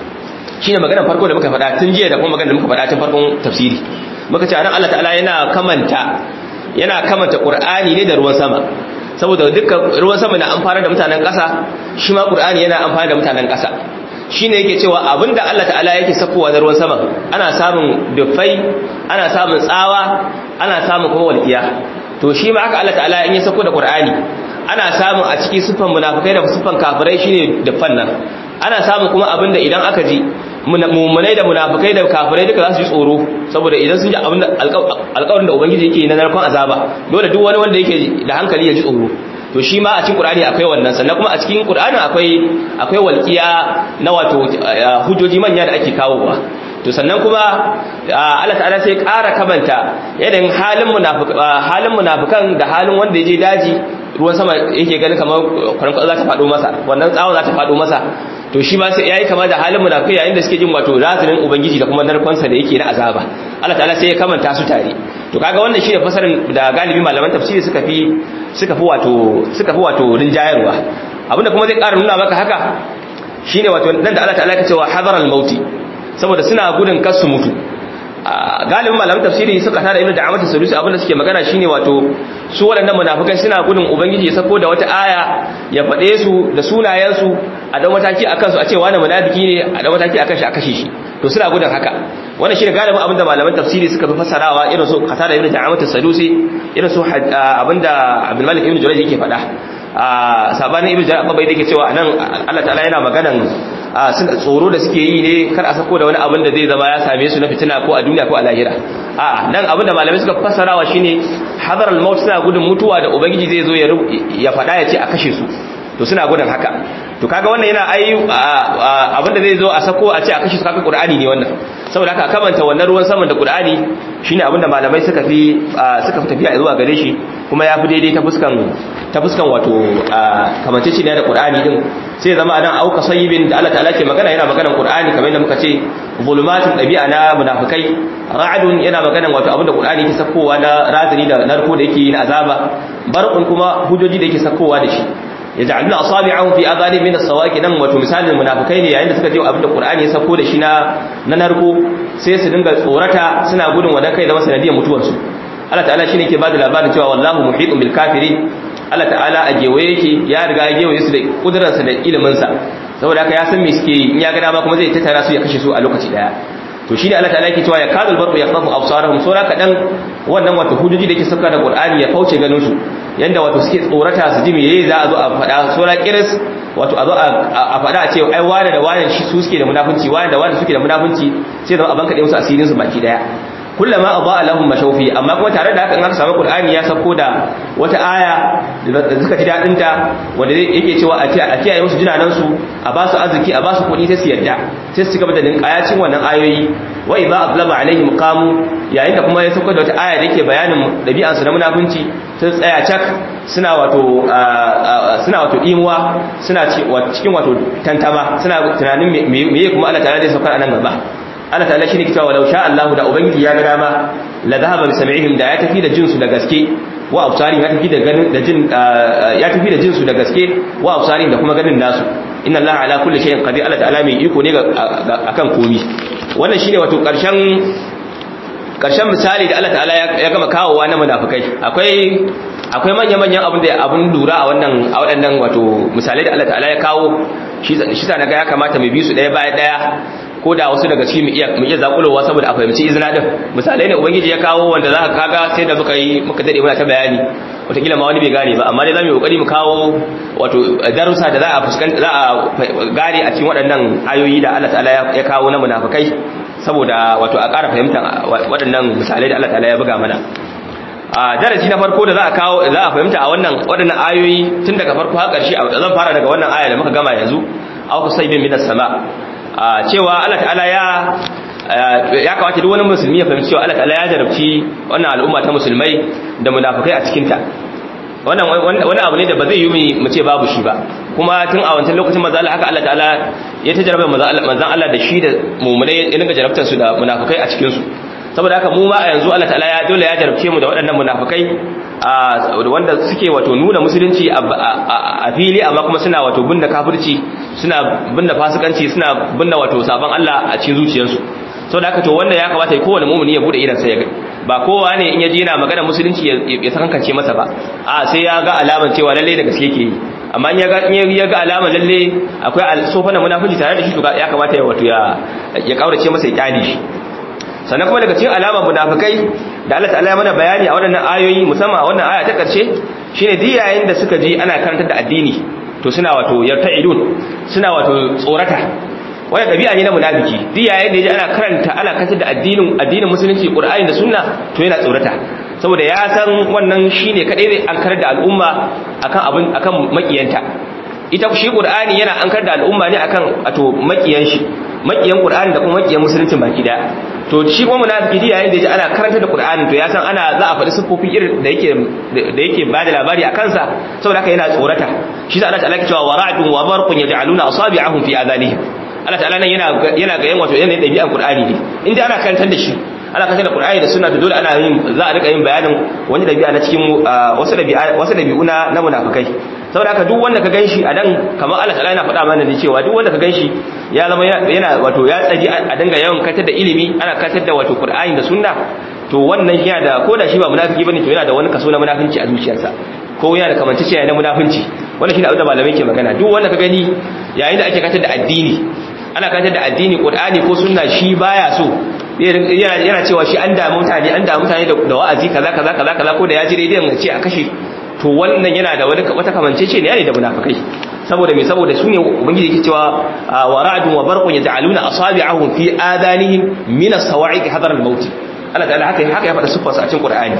A: shi ne maganar farko da muka faɗa tun jiya da kuma maganar da muka faɗa tun farkon tafsiri muka ce anan Allah ta'ala yana kamanta yana kamanta Qur'ani ne da ruwan sama saboda dukkan ruwan sama na amfana da mutanen ƙasa shi ma Qur'ani yana amfana da mutanen ƙasa shine yake cewa abinda Allah ta'ala yake sakowa da ruwan sama ana samun dufai ana samun tsawa ana samun kuma walƙiya to shi ma haka Allah ta'ala in ya sako da Qur'ani ana samun a cikin sufan munafikai da sufan kafirai shine dufan nan ana samun kuma abinda idan aka ji mummunai da munafikai da kafirai duka za su ji tsoro saboda idan sun ji abinda alƙawarin da ubangiji yake na narkon azaba dole duk wani wanda yake da hankali ya ji tsoro to shi ma a cikin qur'ani akwai wannan sannan kuma a cikin qur'ani akwai akwai walqiya na wato hujjoji manya da ake kawowa to sannan kuma Allah ta'ala sai ƙara kamanta yadda halin halin munafikan da halin wanda yaje daji ruwan sama yake gani kamar kwarankwasa za ta faɗo masa wannan tsawon za ta faɗo masa to shi ma sai yayi kama da halin munafikai yayin da suke jin wato razinin ubangiji da kuma narkonsa da yake na azaba Allah ta'ala sai ya kamanta su tare to kaga wannan shine fasarin da galibi malaman tafsiri suka fi suka fi wato suka fi wato rinjayarwa abinda kuma zai ƙara nuna maka haka shine wato nan da Allah ta'ala ya ce wa hadaral mauti saboda suna gudun kar su mutu galibin malaman tafsiri suka tada ibnu da'amatu salusi abinda suke magana shine wato su waɗannan munafikai suna gudun ubangiji ya sako da wata aya ya faɗe su da sunayen su a dan mataki akan su a ce wani munafiki ne a dan mataki akan shi a kashe shi to suna gudun haka wannan shine galibin abinda malaman tafsiri suka fi fassarawa irin su qatada ibnu da'amatu salusi irin su abinda abdul malik ibnu jurayj yake faɗa a sabanin ibnu jarir bai yake cewa anan Allah ta'ala yana maganan suna tsoro da suke yi ne kar a sako da wani abin da zai zama ya same su na fitina ko a duniya ko a lahira a'a dan abin da malamai suka fassarawa shine hadar al-maut suna gudun mutuwa da ubangiji zai zo ya faɗa ya ce a kashe su to suna gudun haka to kaga wannan yana ai abin da zai zo a sako a ce a kashe su kaga qur'ani ne wannan saboda haka kamanta wannan ruwan saman da qur'ani shine abin da malamai suka fi suka fi tafiya zuwa gare shi kuma ya fi daidai ta fuskan ta fuskan wato kamantacce ne da qur'ani din sai zama anan auka sayyibin da Allah ta'ala ke magana yana maganan qur'ani kamar yadda muka ce zulumatun dabi'a na munafikai ra'dun yana maganan wato abin da qur'ani ke sakowa na razani da narko da yake na azaba barqun kuma hujoji da yake sakowa da shi yaj'aluna asabi'ahum fi adani min as-sawaqi nan wato misalin munafikai ne yayin da suka je abin da Qur'ani ya sako da shi na na narko sai su dinga tsorata suna gudun wadan kai da masanadiyar mutuwar su Allah ta'ala shine yake bada labarin cewa wallahu muhitun bil kafirin Allah ta'ala a gewaye yake ya riga ya gewaye su da kuduransa da ilimin sa saboda haka ya san me suke in ya ga dama kuma zai tattara su ya kashe su a lokaci daya to shine Allah ta'ala yake cewa ya kadul barqu yaqtafu absarahum sura kadan wannan wato hujjoji da yake sauka da Qur'ani ya fauce ganin su yanda wato suke tsorata su ji meye za a zo a faɗa sura kiris wato a zo a faɗa a ce ai wane da wane shi su suke da munafunci wane da wane suke da munafunci sai zama a banka ɗaya musu asirin su baki daya kullama adaa lahum mashawfi amma kuma tare da haka in aka samu qur'ani ya sako da wata aya da suka ji dadin ta wanda yake cewa a kiyaye musu jinanan su a ba su arziki a ba su kuɗi sai su yarda sai su gaba da linkayacin wannan ayoyi wa idza ablama alaihim qamu yayin da kuma ya sako da wata aya da yake bayanin dabi'an su na munafunci sun tsaya cak suna wato suna wato imuwa suna cikin wato tantama suna tunanin meye kuma Allah ta'ala zai saukar anan gaba Allah ta'ala shine cewa walau sha Allah da ubangiji ya ga dama la dhahaba bi sam'ihim da ya tafi da jinsu da gaske wa absarihim ya tafi da ganin da jin ya tafi da jinsu da gaske wa absarihim da kuma ganin nasu inna Allah ala kulli shay'in qadir Allah ta'ala mai iko ne akan komi wannan shine wato karshen karshen misali da Allah ta'ala ya gama kawowa na munafikai akwai akwai manya-manyan abin da abin lura a wannan a waɗannan wato misalai da Allah ta'ala ya kawo shi shi sa naga ya kamata mu bi su ɗaya bayan ɗaya ko da wasu daga cikin mu iya mu iya zakulowa saboda a fahimci izina din misalai ne ubangiji ya kawo wanda za ka kaga sai da muka yi muka dade muna ta bayani wataƙila ma wani bai gane ba amma dai za mu yi kokari mu kawo wato darussa da za a fuskanta za a gane a cikin waɗannan ayoyi da Allah ta'ala ya kawo na munafikai saboda wato a ƙara fahimtar waɗannan misalai da Allah ta'ala ya buga mana a darasi na farko da za a kawo za a fahimta a wannan waɗannan ayoyi tun daga farko har ƙarshe zan fara daga wannan aya da muka gama yanzu aw kusaybin minas sama cewa Allah ta'ala ya ya kawace duk wani musulmi ya fahimci cewa Allah ta'ala ya jarabci wannan al'umma ta musulmai da munafikai a cikin ta wannan wani abu ne da ba zai yi mu ce babu shi ba kuma tun a wancan lokacin manzo Allah haka Allah ta'ala ya ta jarabar manzo Allah da shi da mu'minai ya dinga jarabtar su da munafikai a cikin su saboda haka mu ma a yanzu Allah ta'ala ya dole ya jarabce mu da waɗannan munafikai wanda suke wato nuna musulunci a fili amma kuma suna wato binne kafirci suna binne fasikanci suna binne wato sabon Allah a cikin zuciyarsu saboda haka to wanda ya kamata kowane mu'mini ya bude idan sai ya ga ba kowa ne in ya je yana magana musulunci ya sakankance masa ba a sai ya ga alaman cewa lalle da gaske yake yi amma in ya ga alaman lalle akwai sofa na munafiki tare da shi to ya kamata ya wato ya ya kaurace masa ya kyale shi sannan kuma daga cikin alamar munafikai da Allah ta'ala ya mana bayani a waɗannan ayoyi musamman a wannan aya ta ƙarshe shine duk yayin da suka ji ana karantar da addini to suna wato yarta'idun suna wato tsorata wannan dabi'a ne na munafiki duk yayin da yaji ana karanta ana karantar da addinin addinin musulunci Qur'ani da sunna to yana tsorata saboda ya san wannan shine kadai zai ankar da al'umma akan abin akan makiyanta ita shi Qur'ani yana ankar da al'umma ne akan wato makiyan shi makiyan Qur'ani da kuma makiyan musulunci baki daya to shi kuma munafiki yayin da yaji ana karanta da Qur'ani to ya san ana za a faɗi sifofi irin da yake da yake bada labari a kansa saboda haka yana tsorata shi sa Allah ta'ala ke cewa wara'dun wa barqun yaj'aluna asabi'ahum fi adhanihim Allah ta'ala nan yana yana ga yan wato yanayin dabi'an Qur'ani ne inda ana karantar da shi ana karantar da Qur'ani da sunna to dole ana yin za a rika yin bayanin wani dabi'a na cikin wasu dabi'a wasu dabi'u na na munafikai saboda haka duk wanda ka ganshi a nan kamar Allah ta'ala yana faɗa mana da cewa duk wanda ka ganshi ya zama yana wato ya tsaji a dinga yawan katar da ilimi ana katar da wato Qur'ani da sunna to wannan yana da ko da shi ba munafiki bane to yana da wani kaso na munafinci a zuciyarsa ko yana da kamancece na munafinci wannan shine abin da malamai ke magana duk wanda ka gani yayin da ake katar da addini ana katar da addini Qur'ani ko sunna shi baya so yana cewa shi an damu mutane an damu mutane da wa'azi kaza kaza kaza kaza ko da ya ji rediyon ce a kashe to wannan yana da wani wata kamancece ne da munafikai saboda me saboda su ne ubangiji yake cewa wa ra'dun wa barqun yaj'aluna asabi'ahum fi adanihim min as-sawa'iq hadar al-maut Allah ta'ala haka haka ya faɗa sifar sa a cikin Qur'ani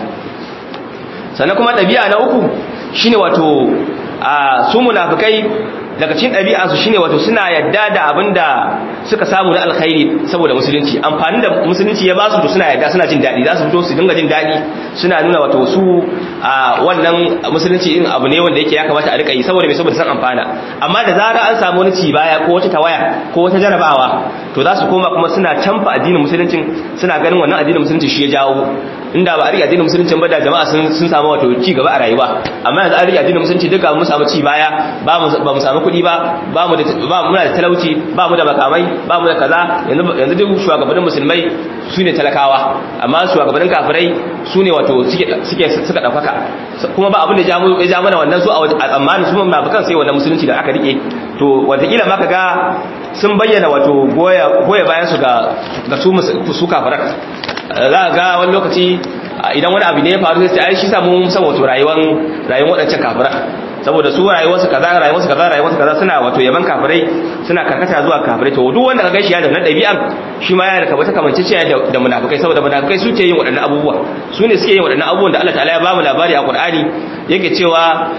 A: sannan kuma dabi'a na uku shine wato su munafikai daga cikin ɗabi'ansu shine wato suna yadda da abinda suka samu na alkhairi saboda musulunci amfani da musulunci ya basu to suna yadda suna jin daɗi za su fito su dinga jin daɗi suna nuna wato su a wannan musulunci in abu ne wanda yake ya kamata a rika yi saboda mai saboda san amfana amma da zara an samu wani cibaya ko wata tawaya ko wata jarabawa to za su koma kuma suna canfa addinin musuluncin suna ganin wannan addinin musulunci shi ya jawo inda ba a riƙe addinin musulunci ba da jama'a sun samu wato ci gaba a rayuwa amma yanzu an riƙe addinin musulunci duka mun samu ci baya ba mu samu kuɗi ba ba mu da ba muna da talauci ba mu da makamai ba mu da kaza yanzu yanzu duk shugabannin musulmai su ne talakawa amma shugabannin kafirai su ne wato suke suke suka daukaka kuma ba abin da ya ja mana wannan su a tsammanin su mun bakan sai wannan musulunci da aka rike to wataƙila ma kaga sun bayyana wato goya goya bayan su ga ga su su kafirai za ga wani lokaci idan wani abu ne ya faru sai ai shi sa mun san wato rayuwar rayuwar wadancan kafirai saboda su rayuwarsu kaza rayuwarsu kaza rayuwarsu kaza suna wato yaban kafirai suna karkata zuwa kafirai to duk wanda kaga shi ya da wannan dabi'an shi ma yana da kabata kamanceciya da da munafikai saboda munafikai suke yin waɗannan abubuwa su ne suke yin waɗannan abubuwan da Allah ta'ala ya ba mu labari a Qur'ani yake cewa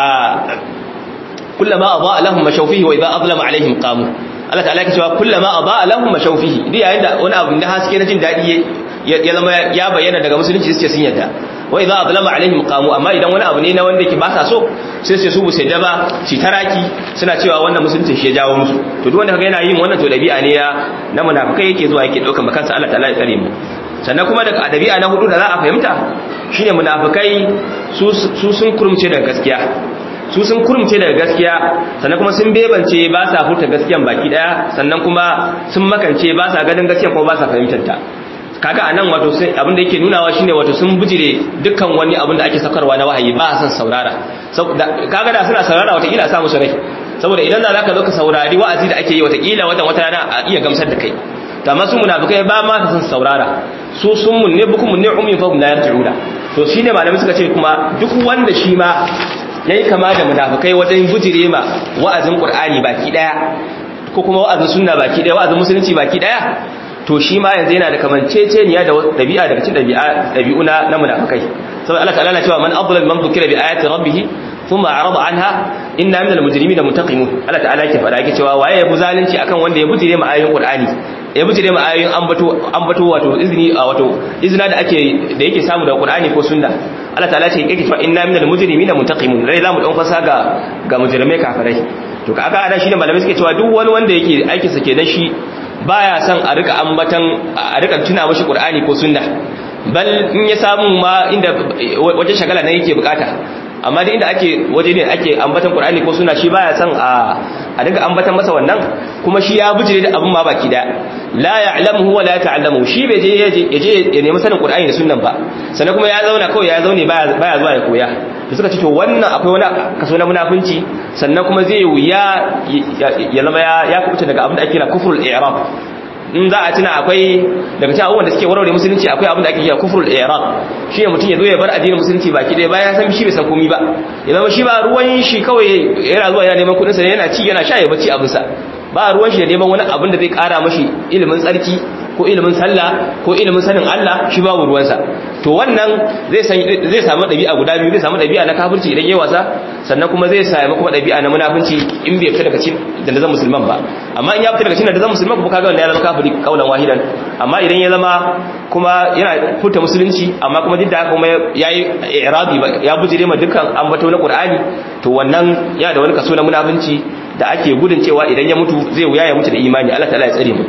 A: kullama adaa lahum mashawfihi wa idha azlama alaihim qamu Allah ta'ala yake cewa kullama adaa lahum mashawfihi duk yayin da wani abu na haske na jin dadi ya zama ya bayyana daga musulunci sai sun yadda wa idza azlama alaihim qamu amma idan wani abu ne na wanda yake ba sa so sai sai su bu sai daba shi taraki suna cewa wannan musulunci shi ya jawo musu to duk wanda kaga yana yin wannan to dabi'a ne ya na munafikai yake zuwa yake daukan makansa Allah ta'ala ya tsare mu sannan kuma daga dabi'a na hudu da za a fahimta shine munafikai su su sun kurumce daga gaskiya su sun kurumce daga gaskiya sannan kuma sun bebance ba sa furta gaskiyan baki daya sannan kuma sun makance ba sa ganin gaskiya kuma ba sa fahimtar ta kaga anan wato sai abin da yake nunawa shine wato sun bijire dukkan wani abin da ake sakarwa na wahayi ba san saurara kaga da suna saurara wata kila sa musu rai saboda idan za ka zo ka saurari wa'azi da ake yi wata kila wata wata rana a iya gamsar da kai to amma su munafikai ba ma san saurara su sun mun ne bukum ne ummi fa la yarjiuna to shine malamai suka ce kuma duk wanda shi ma yayi kama da munafikai wajen bijire ma wa'azin qur'ani baki daya ko kuma wa'azin sunna baki daya wa'azin musulunci baki daya to shi ma yanzu yana da kamanceceniya da dabi'a daga cikin dabi'a dabi'u na na munafikai saboda Allah ta'ala na cewa man adlal man dhukira bi ayati rabbih thumma a'rada anha inna minal mujrimina muntaqimun Allah ta'ala yake fada yake cewa waye ya bu zalunci akan wanda ya bujire ma ayoyin Qur'ani ya bujire ma ayoyin ambato ambato wato izini wato izina da ake da yake samu da Qur'ani ko sunna Allah ta'ala ce yake cewa inna minal mujrimina muntaqimun rai zamu dan fasa ga ga mujrimai kafirai to kaga ana shine malamai suke cewa duk wani wanda yake aikin sa kenan shi baya son a rika ambatan a rika tuna mashi qur'ani ko sunna bal in ya samu ma inda wajen shagala ne yake bukata amma da inda ake waje ne ake ambatan qur'ani ko sunna shi baya son a a dinga ambatan masa wannan kuma shi ya bujire da abin ma baki da la ya'lamuhu wa la ta'lamu shi bai je ya je ya nemi sanin qur'ani da sunnan ba sannan kuma ya zauna kawai ya zaune baya baya zuwa ya koya to suka ce to wannan akwai wani kaso na munafunci sannan kuma zai wuya ya zama ya kubuta daga abin da ake kira kufrul i'rab in za a tuna akwai daga cikin abubuwan da suke warware musulunci akwai abin da ake kira kufrul i'rab shi ne mutum ya zo ya bar addinin musulunci baki ɗaya bayan san shi bai san komai ba ya zama shi ba ruwan shi kawai yana zuwa yana neman kuɗin sa yana ci yana sha ya bacci abin sa ba ruwan shi da neman wani abin da zai ƙara mashi ilimin tsarki ko ilimin sallah ko ilimin sanin Allah shi babu ruwansa to wannan zai zai samu dabi'a guda biyu zai samu dabi'a na kafirci idan yayi wasa sannan kuma zai samu kuma dabi'a na munafinci in bai fita daga cikin dandazon musulman ba amma in ya fita daga cikin dandazon musulman kuma kaga wanda ya zama kafiri kaulan wahidan amma idan ya zama kuma yana fita musulunci amma kuma duk da haka kuma yayi i'rabi ya bujire ma dukkan ambato na Qur'ani to wannan yana da wani kaso na munafinci da ake gudun cewa idan ya mutu zai wuya ya mutu da imani Allah ta'ala ya tsare mu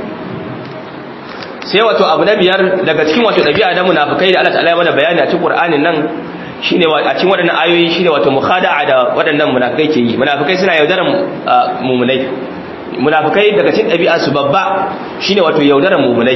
A: sai wato abu na biyar daga cikin wato ɗabi'a na munafikai da Allah ta'ala ya mana bayani a cikin Qur'anin nan shine a cikin waɗannan ayoyi shine wato mukhada'a da waɗannan munafikai ke yi munafikai suna yaudaran mumunai munafikai daga cikin ɗabi'a su babba shine wato yaudaran mumunai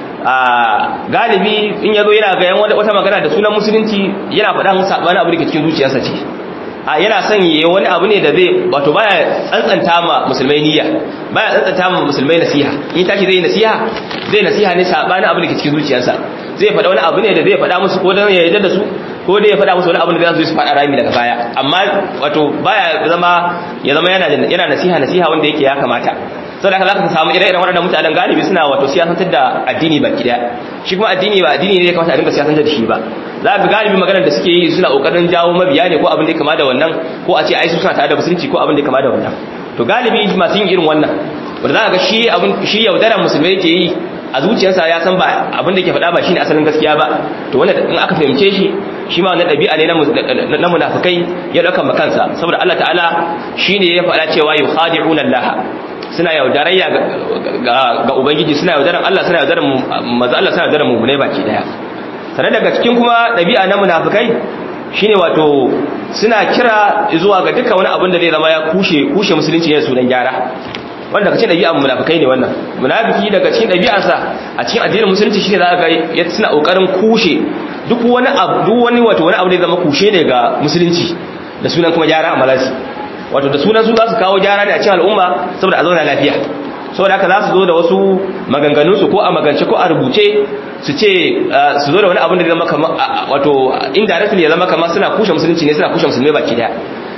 A: a galibi in yazo yana ga yan wata magana da sunan musulunci yana faɗan sabanin abu da ke cikin zuciyarsa ce a yana son yi wani abu ne da zai wato baya tsantsanta ma musulmai niyya baya tsantsanta ma musulmai nasiha in tashi zai nasiha zai nasiha ne sabanin abu da ke cikin zuciyarsa zai faɗa wani abu ne da zai faɗa musu ko dan ya yarda da su ko dai ya faɗa musu wani abu da zai su faɗa rami daga baya amma wato baya zama ya zama yana yana nasiha nasiha wanda yake ya kamata saboda haka zaka samu ire-iren waɗannan mutanen galibi suna wato siyasantar da addini baki daya shi kuma addini ba addini ne ya kamata a dinga siyasantar da shi ba za ka galibi maganar da suke yi suna kokarin jawo mabiya ne ko abin da ya kama da wannan ko a ce ai su suna tare da musulunci ko abin da ya kama da wannan to galibi masu yin irin wannan wanda za ka ga shi abin shi yaudaran musulmai yake yi a zuciyarsa ya san ba abin da ke faɗa ba shine asalin gaskiya ba to wanda in aka fahimce shi shi ma wannan ɗabi'a ne na munafikai ya ɗauka makansa saboda Allah ta'ala shine ya faɗa cewa yukhadi'una Allah suna yaudarayya ga ubangiji suna yaudaran Allah suna yaudaran maza Allah suna yaudaran mummunai baki daya sannan daga cikin kuma ɗabi'a na munafikai shine wato suna kira zuwa ga dukkan wani abin da zai zama ya kushe kushe musulunci ne sunan gyara wanda daga cikin ɗabi'an munafikai ne wannan munafiki daga cikin ɗabi'arsa a cikin addinin musulunci shine za ga ya suna kokarin kushe duk wani abu duk wani wato wani abu da zai zama kushe ne ga musulunci da sunan kuma gyara a malasi wato da sunan su za su kawo gyara ne a cikin al'umma saboda a zauna lafiya saboda haka za su zo da wasu maganganunsu ko a magance ko a rubuce su ce su zo da wani abin da zama kama wato indirectly ya zama kama suna kushe musulunci ne suna kushe musulmai baki daya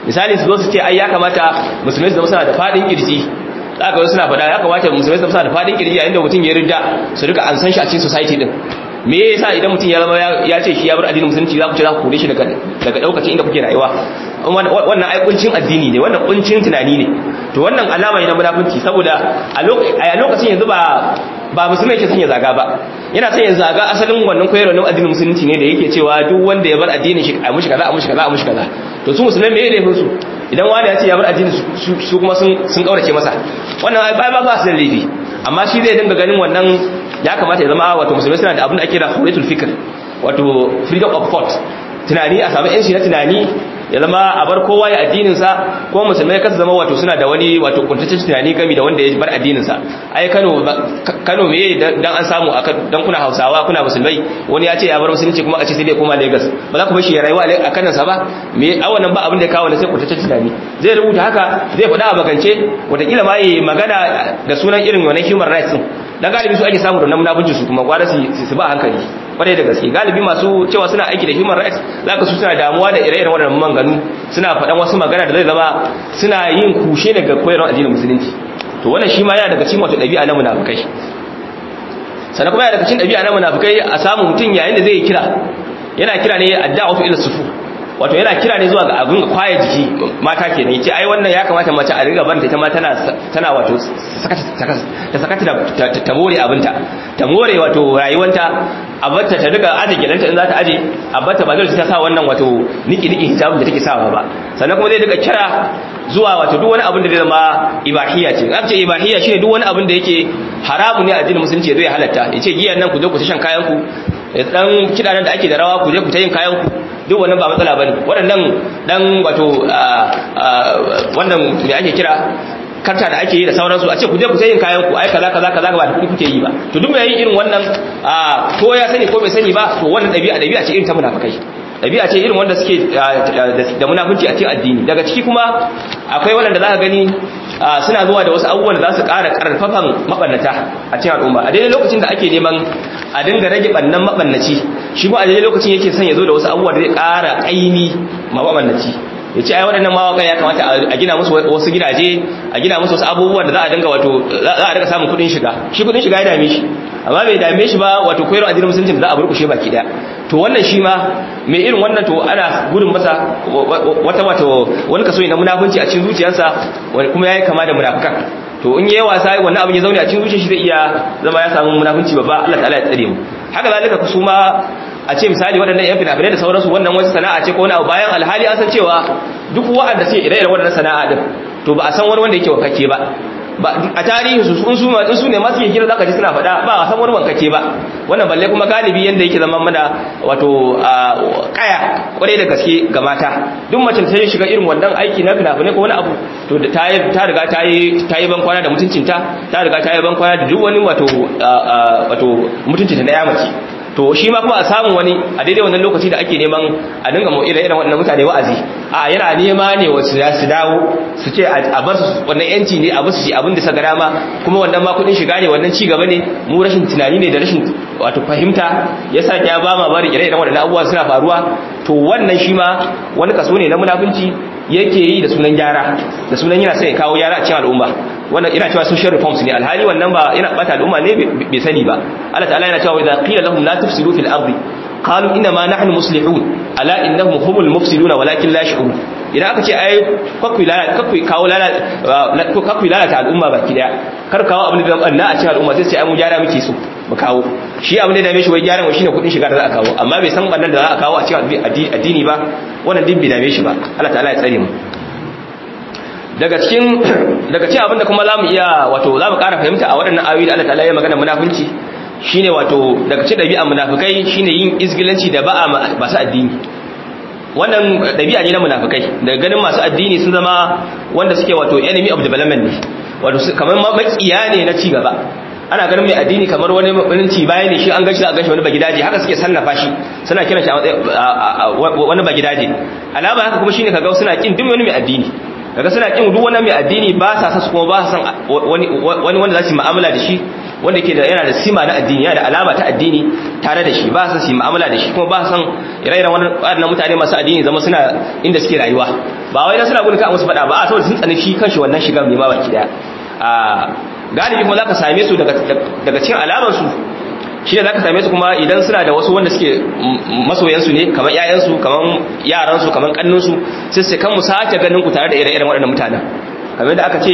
A: misali su zo su ce ai ya kamata musulmai su zama suna da fadin kirji zaka wasu suna faɗa ya kamata musulmai su zama suna da fadin kirji yayin da mutum ya ridda su rika an san shi a cikin society din me yasa idan mutum ya zama ya ce shi ya bar addinin musulunci za ku ce za ku kore shi daga daga daukacin inda kuke rayuwa wannan ai kuncin addini ne wannan kuncin tunani ne to wannan alama ne na munafunci saboda a lokacin yanzu ba ba musulmi yake son ya zaga ba yana son ya zaga asalin wannan koyarwa na addinin musulunci ne da yake cewa duk wanda ya bar addinin shi a mushi kaza a mushi kaza a mushi kaza to su musulmai me laifin su idan wani ya ce ya bar addinin su kuma sun sun kaurace masa wannan ai ba ba su da laifi amma shi zai dinga ganin wannan ya kamata ya zama wato musulmai suna da abin da ake kira hurriyatul fikr wato freedom of thought tunani a samu yanci na tunani ya zama a bar kowa ya addininsa ko musulmai kasa zama wato suna da wani wato kuntaccen tunani gami da wanda ya bar addininsa ai Kano Kano me dan an samu dan kuna Hausawa kuna musulmai wani ya ce ya bar musulunci kuma a ce sai dai koma Lagos ba za ku bar shi ya rayuwa a kanan sa ba me a wannan ba abin da ya kawo sai kuntaccen tunani zai rubuta haka zai faɗa a bakance wataƙila ma yi magana da sunan irin wannan human rights din dan galibi su ake samu da munafunci su kuma gwada su su ba hankali kwarai da gaske galibi masu cewa suna aiki da human rights zaka su suna damuwa da ire-iren waɗannan manganu suna faɗan wasu magana da zai zama suna yin kushe daga koyarwar addinin musulunci to wannan shi ma yana daga cikin wato ɗabi'a na munafukai sannan kuma yana daga cikin ɗabi'a na munafukai a samu mutum yayin da zai kira yana kira ne adda'u ila sufu wato yana kira ne zuwa ga abin kwaye jiki mata ke ne ce ai wannan ya kamata mace a riga banta ita ma tana tana wato ta sakata ta more abinta ta more wato rayuwanta a batta ta riga aje gidanta in za ta aje a batta ba zai ta sa wannan wato niki niki hijabin da take sawa ba sannan kuma zai riga kira zuwa wato duk wani abin da zai zama ibahiyya ce aka ce ibahiyya shine duk wani abin da yake haramu ne a addinin musulunci zai halatta yace giyan nan ku je ku shan kayan ku dan kidanan da ake da rawa ku je ku ta yin kayan ku duk wannan ba matsala bane waɗannan dan wato wannan me ake kira karta da ake yi da sauransu a ce ku je ku yin kayan ku ai kaza kaza kaza ba da kuɗi kuke yi ba to duk mai yin irin wannan ko ya sani ko bai sani ba to wannan ɗabi'a ɗabi'a ce irin ta munafikai ɗabi'a ce irin wanda suke da munafunci a cikin addini daga ciki kuma akwai waɗanda za ka gani suna zuwa da wasu abubuwan da za su ƙara ƙarfafan maɓannata a cikin al'umma a daidai lokacin da ake neman a dinga rage ɓannan maɓannaci shi kuma a daidai lokacin yake son ya zo da wasu abubuwa da zai ƙara ƙaimi ma maɓannaci ya ce ai waɗannan mawaƙa ya kamata a gina musu wasu gidaje a gina musu wasu abubuwan da za a dinga wato za a dinga samun kuɗin shiga shi kuɗin shiga ya dame shi amma bai dame shi ba wato koyarwa addinin musulunci da za a burkushe baki ɗaya to wannan shi ma mai irin wannan to ana gudun masa wata wato wani kaso ne na munafunci a cikin zuciyarsa wani kuma yayi kama da munafukan to in yayi wasa wannan abin ya zaune a cikin zuciyar shi zai iya zama ya samu munafunci babba Allah ta'ala ya tsare mu haka zalika ku ma a ce misali waɗannan yan fina-finai da sauransu wannan wasu sana'a ce ko wani abu bayan alhali an san cewa duk wa'anda suke ire-iren waɗannan sana'a din to ba a san wani wanda yake wakake ba a tarihi su sun su in su ne masu yin kira zaka ji suna faɗa ba a san wani wankake ba wannan balle kuma galibi yanda yake zama mana wato kaya kwarai da gaske ga mata duk mace ta shiga irin wannan aiki na fina-finai ko wani abu to ta ta riga ta yi ta yi ban kwana da mutuncinta ta riga ta yi ban kwana da duk wani wato wato mutuncinta na yamaci to shi ma kuma a samu wani a daidai wannan lokaci da ake neman a dinga mu ire iren wannan mutane wa'azi a yana nema ne wasu ya su dawo su ce a bar su wannan yanci ne a basu shi abin da sa gara ma kuma wannan ma kudin shiga ne wannan ci gaba ne mu rashin tunani ne da rashin wato fahimta yasa ya ba ma bari ire iren waɗannan abubuwa suna faruwa to wannan shi ma wani kaso ne na munafunci yake yi da sunan gyara da sunan yana sai kawo gyara a cikin al'umma wannan ina cewa social reforms ne alhali wannan ba yana bata al'umma ne bai sani ba Allah ta'ala yana cewa idza qila lahum la tufsidu fil ardi qalu inna ma nahnu muslihun ala innahum humul mufsiduna walakin la yash'urun idan aka ce ai kakwai lalata kakwai kawo lalata ko kakwai lalata al'umma baki daya kar kawo abin da zan a cikin al'umma sai sai ai mu gyara muke so mu kawo shi abin da dame shi wai gyaran wa shine kudin shiga da za a kawo amma bai san bannan da za a kawo a cikin addini ba wannan din bai dame shi ba Allah ta'ala ya tsare mu daga cikin daga cikin abinda kuma zamu iya wato zamu ƙara fahimta a waɗannan ayoyi da Allah ta'ala ya magana munafunci shine wato daga cikin ɗabi'an munafikai shine yin izgilanci da ba'a masu addini wannan ɗabi'a ne na munafikai daga ganin masu addini sun zama wanda suke wato enemy of development ne wato kamar makiya ne na ci gaba ana ganin mai addini kamar wani mabininci baya ne shi an gashi za a gashi wani bagidaje haka suke sannafa shi suna kiran shi wani bagidaje alama haka kuma shine kaga suna kin duk wani mai addini daga suna kin duk wani mai addini ba sa sa kuma ba sa san wani wani wanda za su mu'amala da shi wanda yake da yana da sima na addini yana da alama ta addini tare da shi ba sa su mu'amala da shi kuma ba san ire-iren wannan mutane masu addini zama suna inda suke rayuwa ba wai na suna gudun ka musu faɗa ba a saboda sun tsani shi kanshi wannan shigar ne ma baki daya a galibi kuma zaka same su daga daga cikin alamar su shi ne zaka same su kuma idan suna da wasu wanda suke masoyan su ne kamar ƴaƴan su kamar yaran su kamar kannun su sai sai kan mu sace ganin ku tare da ire-iren waɗannan mutanen kamar da aka ce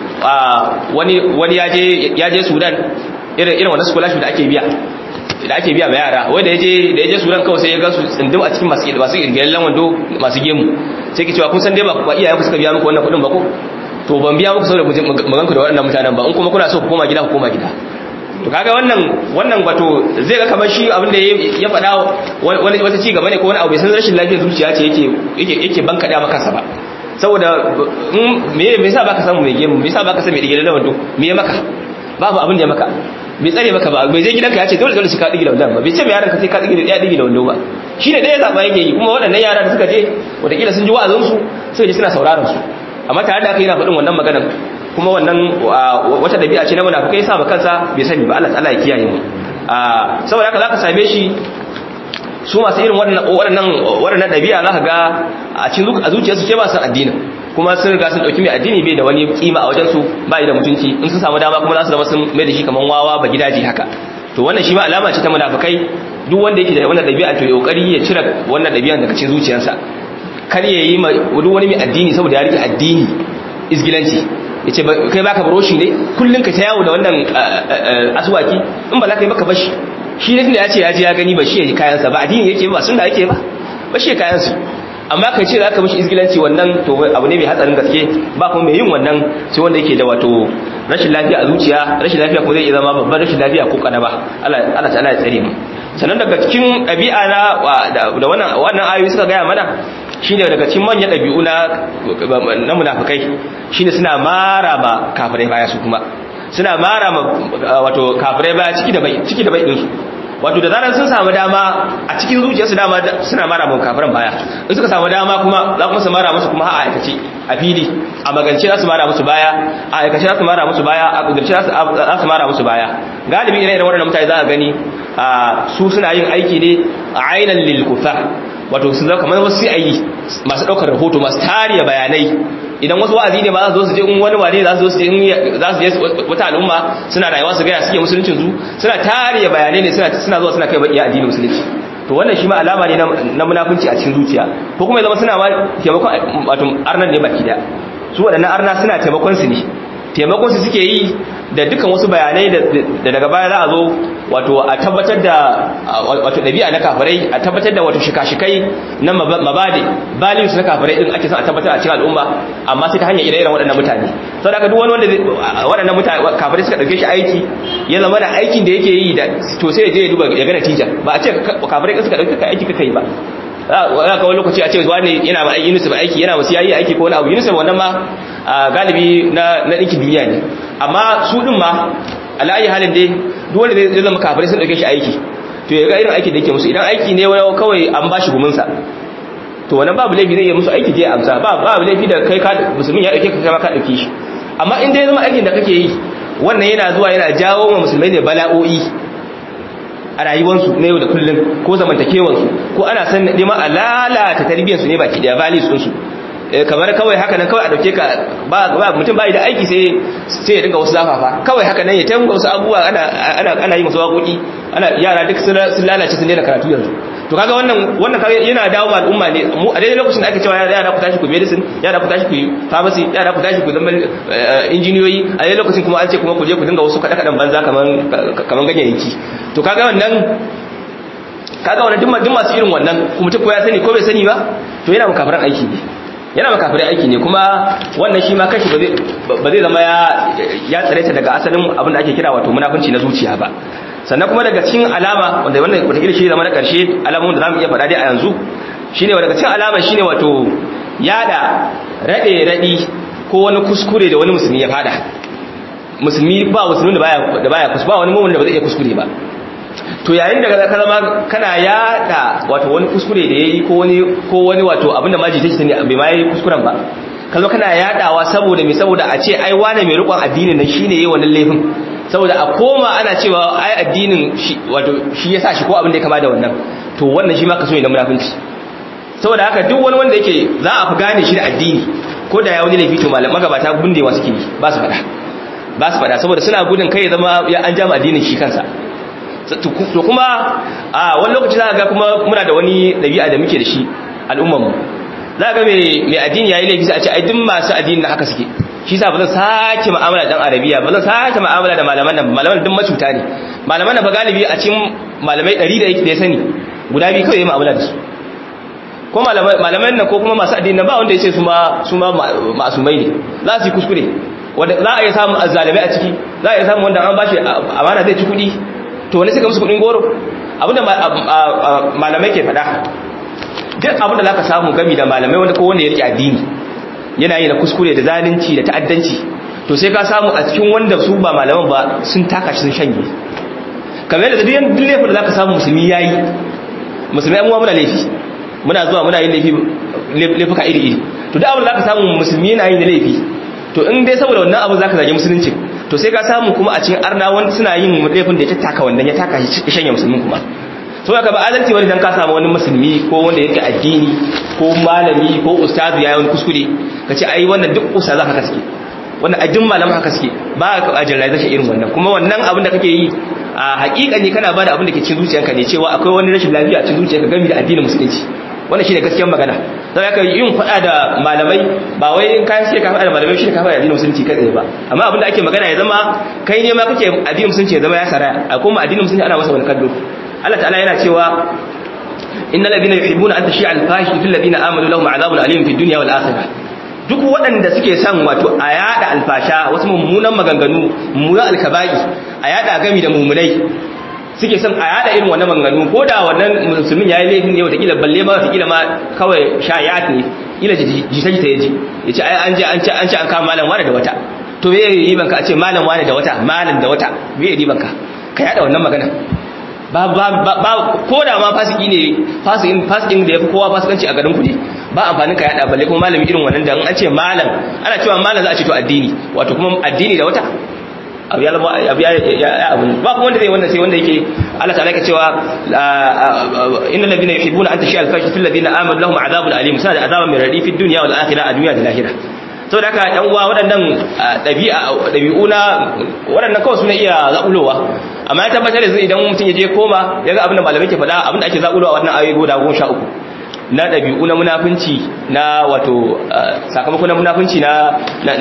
A: wani wani ya je ya je Sudan irin irin wannan scholarship da ake biya da ake biya ma yara wanda yaje da yaje suran kawai sai ya ga su tsindim a cikin masu masu irgelen wando masu gemu sai ki cewa kun san dai ba ba iyayen ku suka biya muku wannan kudin ba ko to ban biya muku saboda mu ganku da waɗannan mutanen ba in kuma kuna so ku koma gida ku koma gida to kaga wannan wannan wato zai ga kamar shi abin da ya faɗa wani wata ci gaba ne ko wani abu bai san rashin lafiyar zuciya ce yake yake yake banka da maka sa ba saboda me me yasa baka samu mai gemu me yasa baka san mai irgelen wando me ya maka babu abin da ya maka bai tsare maka ba bai je gidanka ya ce dole dole shi ka digi da wannan ba bai ce mai yaran ka sai ka digi da ya digi da wannan ba shi ne ɗaya zaɓa yake yi kuma waɗannan yara da suka je wataƙila sun ji wa'azin su suka je suna sauraron su amma tare da aka yana faɗin wannan maganar kuma wannan wata ɗabi'a ce na munafukai sa ba kansa bai sani ba Allah ta'ala ya kiyaye mu saboda haka zaka same shi su masu irin waɗannan waɗannan ɗabi'a za ka ga a cikin a zuciyarsu ce ba san addinin kuma sun riga sun ɗauki mai addini bai da wani kima a wajensu ba da mutunci in sun samu dama kuma za su zama sun mai da shi kamar wawa ba gidaje haka to wannan shi ma alama ce ta munafikai duk wanda yake da wannan ɗabi'a to ya kokari ya cire wannan ɗabi'an daga cikin zuciyarsa kar ya yi ma duk wani mai addini saboda ya rike addini isgilanci ya ce kai baka baroshi ne kullum ka ta yawo da wannan asuwaki in ba za ka yi maka bashi shi ne tunda ya ce ya ji ya gani ba shi ya ji kayansa ba addini yake ba sunna yake ba ba shi ya kayansu amma kai ce za ka mishi izgilanci wannan to abu ne mai hatsarin gaske ba kuma mai yin wannan sai wanda yake da wato rashin lafiya a zuciya rashin lafiya kuma zai iya zama babban rashin lafiya ko kana ba Allah ta'ala ya tsare mu sannan daga cikin ɗabi'a na da wannan wannan ayoyi suka gaya mana shine daga cikin manyan ɗabi'u na na munafikai shine suna mara ba kafirai baya su kuma suna mara ma wato kafirai baya ciki da bai ciki da bai din su wato da zarar sun samu dama a cikin zuciyarsu dama suna mara mu kafiran baya in suka samu dama kuma za kuma su mara musu kuma a aikace a fili a magance za su mara musu baya a aikace za su mara musu baya a kudurce za su mara musu baya galibi ire-iren waɗannan mutane za a gani su suna yin aiki ne a ainihin lil kufar wato su zama kamar wasu ayi masu ɗaukar rahoto masu tariya bayanai idan wasu wa'azi ne ba za su zo su je in wani wane za su zo su je za su je wata al'umma suna rayuwa su gaya suke musuluncin su suna tariya bayanai ne suna suna zuwa suna kai bakiya addinin musulunci to wannan shi ma alama ne na munafunci a cikin zuciya ko kuma ya zama suna ma taimakon wato arnan ne baki daya su waɗannan arna suna taimakon su ne taimakon su suke yi da dukkan wasu bayanai da daga baya za a zo wato a tabbatar da wato ɗabi'a na kafirai a tabbatar da wato shika-shikai na mabade values na kafirai din ake son a tabbatar a cikin al'umma amma sai ta hanyar ire-iren waɗannan mutane sau da duk wani wanda waɗannan mutane kafirai suka ɗauke shi aiki ya zama da aikin da yake yi da to sai ya je ya duba ya ga natija ba a ce kafirai suka ɗauke ka aiki ka kai ba za ka wani lokaci a ce wani yana ma aiki yunus ba aiki yana wasu yayi aiki ko wani abu yunus wannan ma galibi na ɗinkin duniya ne amma su ɗin ma ala'ayi halin dai duk wanda zai zama kafirai sun ɗauke shi aiki to ya ga irin aiki da yake musu idan aiki ne wani kawai an ba shi guminsa to wannan babu laifi zai yi musu aiki je amsa ba babu laifi da kai ka musulmin ya ɗauke ka kama ka ɗauke shi amma in dai zama aikin da kake yi wannan yana zuwa yana jawo wa musulmai ne bala'o'i a rayuwarsu na yau da kullum ko zamantakewarsu ko ana san neman a lalata tarbiyyarsu ne baki daya values ɗinsu kamar kawai haka nan kawai a dauke ka ba mutum bai da aiki sai sai ya dinga wasu zafafa kawai haka nan ya tanga wasu abubuwa ana ana ana yi masu waƙoƙi ana yara duk sun lalace sun daina karatu yanzu to kaga wannan wannan kaga yana dawo ma al'umma ne mu a daidai lokacin da ake cewa yara ku tashi ku medicine yara ku tashi ku pharmacy yara ku tashi ku zama injiniyoyi a daidai lokacin kuma an ce kuma ku je ku dinga wasu kada kadan banza kaman kaman ganyayyaki to kaga wannan kaga wannan duk masu irin wannan kuma mutum ko ya sani ko bai sani ba to yana makafaran aiki ne yana makafirai aiki ne kuma wannan shi ma kashi ba zai zama ya tsare ta daga asalin abin da ake kira wato munafunci na zuciya ba sannan kuma daga cikin alama wanda wannan wataƙila shi zama na ƙarshe alamun da za mu iya faɗa dai a yanzu shine daga cikin alama shine wato yada raɗe raɗi ko wani kuskure da wani musulmi ya fada musulmi ba musulmi da baya da baya kuskure ba wani mu'min da ba zai iya kuskure ba to yayin da ka zama kana yada wato wani kuskure da yayi ko wani ko wani wato abinda maji take ne bai ma yayi kuskuren ba ka zo kana yadawa saboda me saboda a ce ai wane mai rikon addinin nan shine yayi wannan laifin saboda a koma ana cewa ai addinin shi wato shi yasa shi ko abin da ya kama da wannan to wannan shi ma kaso ne na munafinci saboda haka duk wani wanda yake za a fi gane shi da addini ko da ya wani laifi to malam magabata bundewa suke yi ba su faɗa ba su faɗa saboda suna gudun kai ya zama ya an jama addinin shi kansa to kuma a wani lokaci za ga kuma muna da wani ɗabi'a da muke da shi al'ummarmu za ga mai addini ya yi laifi sai a ce ai duk masu addini da haka suke shi sa ba zan sake mu'amala dan arabiya ba zan sake mu'amala da malaman nan malaman duk macuta ne malaman nan ba galibi a cikin malamai 100 da yake da ya sani guda biyu kawai ya mu'amala da su ko malaman nan ko kuma masu addini ba wanda ya ce su ma su ma masumai ne za su yi kuskure wanda za a iya samun azzalimai a ciki za a iya samun wanda an bashi amana zai ci kuɗi to wani suka musu kuɗin goro abinda malamai ke faɗa duk abinda za ka samu gami da malamai wanda ko wanda ya rike addini yana yi na kuskure da zalunci da ta'addanci to sai ka samu a cikin wanda su ba malaman ba sun taka shi sun shanye kamar yadda duk duk laifin da zaka samu musulmi yayi musulmi amma muna laifi muna zuwa muna yin laifi laifuka iri iri to duk abin da zaka samu musulmi yana yin laifi to in dai saboda wannan abu zaka zage musulunci to sai ka samu kuma a cikin arna wanda suna yin laifin da ya taka wannan ya taka shi shanye musulmin kuma so aka ba adalci wani dan ka samu wani musulmi ko wanda yake addini ko malami ko ustazu yayi wani kuskure kace ai wannan duk ustazu haka suke wannan ajin malaman haka suke ba ka ajirrai shi irin wannan kuma wannan abin da kake yi a hakika ne kana bada abin da ke cikin zuciyarka ne cewa akwai wani rashin lafiya a cikin zuciyarka game da addinin musulunci wannan shine gaskiyar magana sai aka yin fada da malamai ba wai in kai sai ka fada da malamai shine ka fada da addinin musulunci kai tsaye ba amma abin da ake magana ya zama kai ne ma kake addinin musulunci ya zama ya saraya a kuma addinin musulunci ana masa wani kallo Allah ta'ala yana cewa innal ladina yuhibbuna an tashi'a al-fahisha fil ladina amanu lahum 'adhabun alim fid dunya wal akhirah duk waɗanda suke son wato a yada alfasha wasu mummunan maganganu mummunan alkaba'i a yada gami da mummunai suke son a yada irin wannan maganganu ko da wannan musulmin yayi laifin ne wataƙila balle ma wataƙila ma kawai shayat ne ila jita jita yaji ya ce an je an ce an ce an kama malam wani da wata to me yi banka a ce malam wani da wata malam da wata me yi banka ka yada wannan magana ba ba ba ko da ma fasiki ne fasikin fasikin da yafi kowa fasikanci a garin ku ne ba amfanin ka yada balle kuma malami irin wannan da an ce malam ana cewa malam za a ce to addini wato kuma addini da wata abu ya zama abu ya abu ba kuma wanda zai wannan sai wanda yake Allah ta'ala yake cewa innal ladina yuhibbuna an tashi al-fahisha fil ladina amanu lahum adhabun alim sa da azaban min radi fid dunya wal akhirah a duniya da lahira saboda haka yan uwa waɗannan ɗabi'a ɗabi'u na waɗannan kawai suna iya zaƙulowa amma ya tabbatar da idan mutum ya je koma ya ga abin da malamai ke faɗa abin da ake zaƙulowa wannan ayoyi guda goma sha uku na ɗabi'u na munafunci na wato sakamakon na munafunci na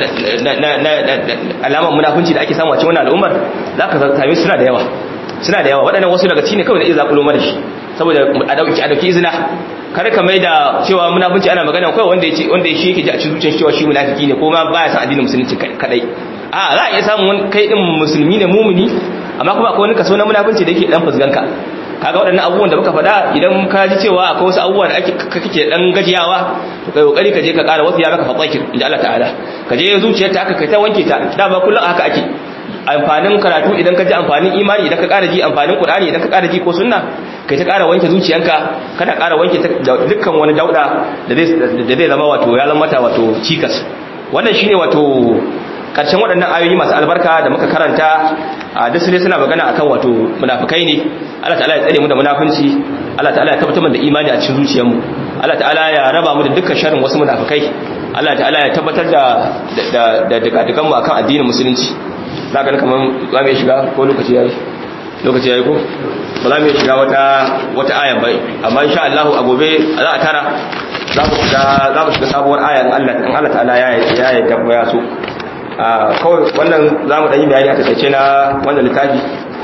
A: alamar munafunci da ake samu a cikin wannan al'ummar za ka same suna da yawa suna da yawa waɗannan wasu daga cikin kawai da iya zaƙulo mana shi saboda a ɗauki a ɗauki izina kar ka mai da cewa munafunci ana magana kawai wanda ya wanda shi yake ji a cikin zuciyar cewa shi munafiki ne ko ma baya san addinin musulunci kadai a za a iya samun kai din musulmi ne mumuni amma kuma akwai wani kaso na munafunci da yake dan fusganka kaga waɗannan abubuwan da muka faɗa idan ka ji cewa akwai wasu abubuwa da ake kake dan gajiyawa to kai kokari ka je ka ƙara wasu ya maka fatsakir inda Allah ta'ala ka je zuciyar ta aka kai ta wanke ta dama kullum haka ake amfanin karatu idan ka ji amfanin imani idan ka ƙara ji amfanin Qur'ani idan ka ƙara ji ko sunna kai ta ƙara wanke zuciyanka kana ƙara wanke dukkan wani dauda da zai zama wato ya zama mata wato cikas wannan shine wato karshen waɗannan ayoyi masu albarka da muka karanta a duk ne suna magana akan wato munafikai ne Allah ta'ala ya tsare mu da munafunci Allah ta'ala ya tabbatar da imani a cikin zuciyarmu Allah ta'ala ya raba mu da dukkan sharrin wasu munafikai Allah ta'ala ya tabbatar da da da dukan mu akan addinin musulunci zaka ga kaman za mu shiga ko lokaci yayi lokaci yayi ko ba za mu shiga wata wata aya ba amma insha Allah a gobe za a tara za mu shiga za mu shiga sabuwar aya in Allah in Allah ta'ala ya ya yarda ko ya so kawai wannan za mu ɗanyi bayani a tattace na wannan littafi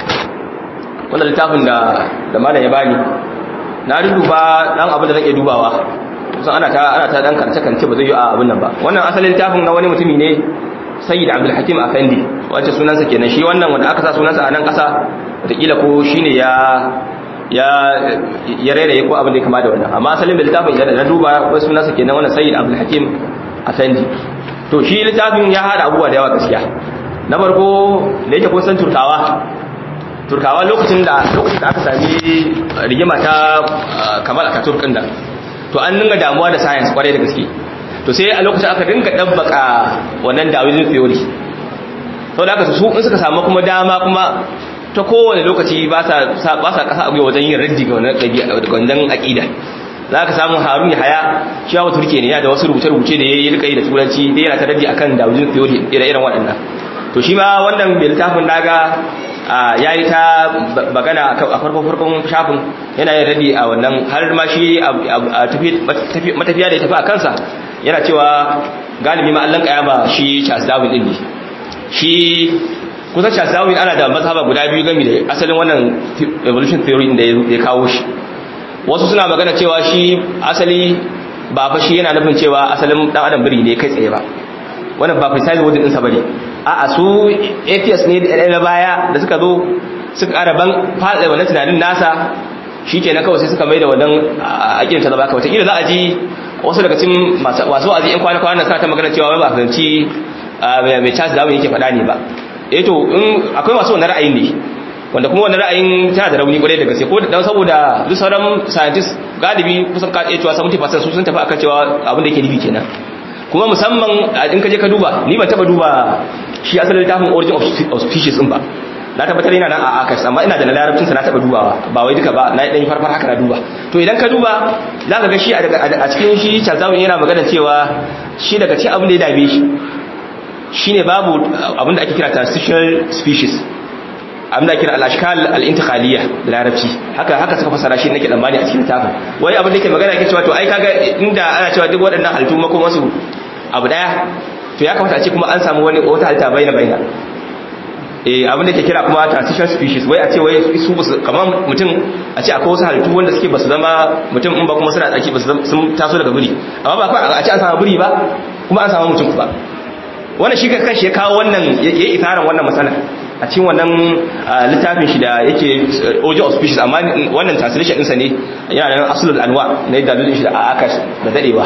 A: wannan littafin da da malam ya bani na duba dan abin da nake dubawa kusan ana ta ana ta dan karce kance ba zai yi a abin nan ba wannan asalin littafin na wani mutumi ne sayyid abdul hakim afendi wacce sunansa kenan shi wannan wanda aka sa sunansa a nan kasa wataƙila ko shine ya ya ya rairaye ko abin da ya kama da wannan amma asalin da littafin da na duba ko sunansa kenan wannan sayyid abdul hakim afendi to shi littafin ya hada abubuwa da yawa gaskiya na farko da yake kun san turkawa turkawa lokacin da lokacin da aka sami rigima ta kamal ataturk din da to an dinga damuwa da science kwarai da gaske to sai a lokacin aka dinga dabbaka wannan Darwinian theory sau da aka su in suka samu kuma dama kuma ta kowane lokaci ba sa ba sa kasa abuwa wajen yin raddi ga wannan ɗabi'a ga wannan aqida za ka samu harun ya haya shi yawa turke ne ya da wasu rubuce-rubuce da ya yi rika yi da turanci da yana ta raddi akan darwin theory ire-iren waɗannan to shi ma wannan mai littafin naga ya yi ta magana a farkon shafin yana yin raddi a wannan har ma shi a matafiya da ya tafi a kansa yana cewa galibi ma allon kayama shi charles darwin din ne shi kusan charles darwin ana da mazhaba guda biyu gami da asalin wannan evolution theory da ya kawo shi wasu suna magana cewa shi asali ba fa shi yana nufin cewa asalin dan adam biri ne kai tsaye ba wannan ba precise word din sa bane a'a su atheist ne da baya da suka zo suka ƙara ban fada wannan tunanin nasa shikenan kawai sai suka mai da wannan aƙidar ta zaba kawai kila za a ji wasu daga cikin masu wa'azi in kwana kwana sa ta magana cewa ba fahimci mai Charles Darwin yake faɗa ne ba eh to in akwai masu wannan ra'ayin ne wanda kuma wannan ra'ayin tana da rauni kwarai da gaske ko dan saboda duk sauran scientists galibi kusan ka iya cewa 70% su sun tafi akan cewa abin da yake nufi kenan kuma musamman in ka je ka duba ni ban taba duba shi asalin littafin origin of species din ba na tabbatar yana nan a akas amma ina da larabcin sa na taba dubawa ba wai duka ba na dan farfar haka na duba to idan ka duba za ka ga shi a cikin shi Charles yana magana cewa shi daga cikin abin da ya dabe shi shine babu abin da ake kira transitional species abin da kira al-ashkal al-intiqaliyya da larabci haka haka suka fasara shi nake tsammani a cikin littafin wai abin da yake magana yake cewa to ai kaga inda ana cewa duk waɗannan halittu mako wasu abu daya to ya kamata a ce kuma an samu wani wata halitta baina baina eh abin da yake kira kuma transition species wai a ce wai su basu kamar mutum a ce akwai wasu halittu wanda suke basu zama mutum in ba kuma suna tsaki basu sun taso daga buri amma ba kawai a ce an samu buri ba kuma an samu mutum ba wannan shi kanshi ya kawo wannan ya yi isaran wannan matsala a cikin wannan littafin shi da yake origin of species amma wannan translation ɗinsa ne yana nan asulul anwa na yadda dalilin shi da akash da dadewa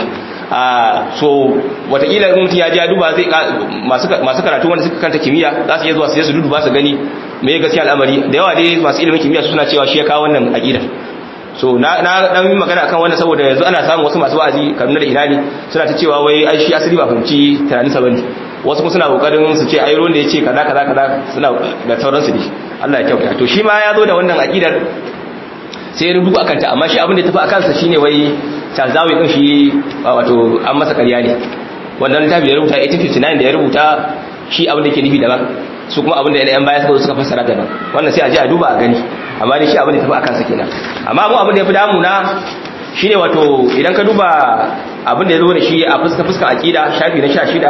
A: so watakila in mutum ya ji ya duba zai masu karatu wanda suka kanta kimiyya za su iya zuwa su su duba su gani me gaskiya al'amari da yawa dai masu ilimin kimiyya su suna cewa shi ya kawo wannan aqidar so na na dan yi magana akan wannan saboda yanzu ana samun wasu masu wa'azi Kaduna da Irani suna ta cewa wai ai shi asali ba fahimci tunanin sa bane wasu kuma suna kokarin su ce ai ruwan da yace kaza kaza kaza suna da sauran su ne Allah ya kyauta to shi ma ya zo da wannan aqidar sai ya rubuta akan ta amma shi abin da ya tafi akan sa shine wai Charzawi din shi wato an masa ƙarya ne wannan littafi da ya rubuta 1859 da ya rubuta shi abin da yake nufi daban su kuma abin da yan baya suka suka fassara daban wannan sai a ji a duba a gani amma dai shi abin da tafi akan sa kenan amma mu abin da yafi damu na shine wato idan ka duba abin da ya zo da shi a fuska fuska aqida shafi na 16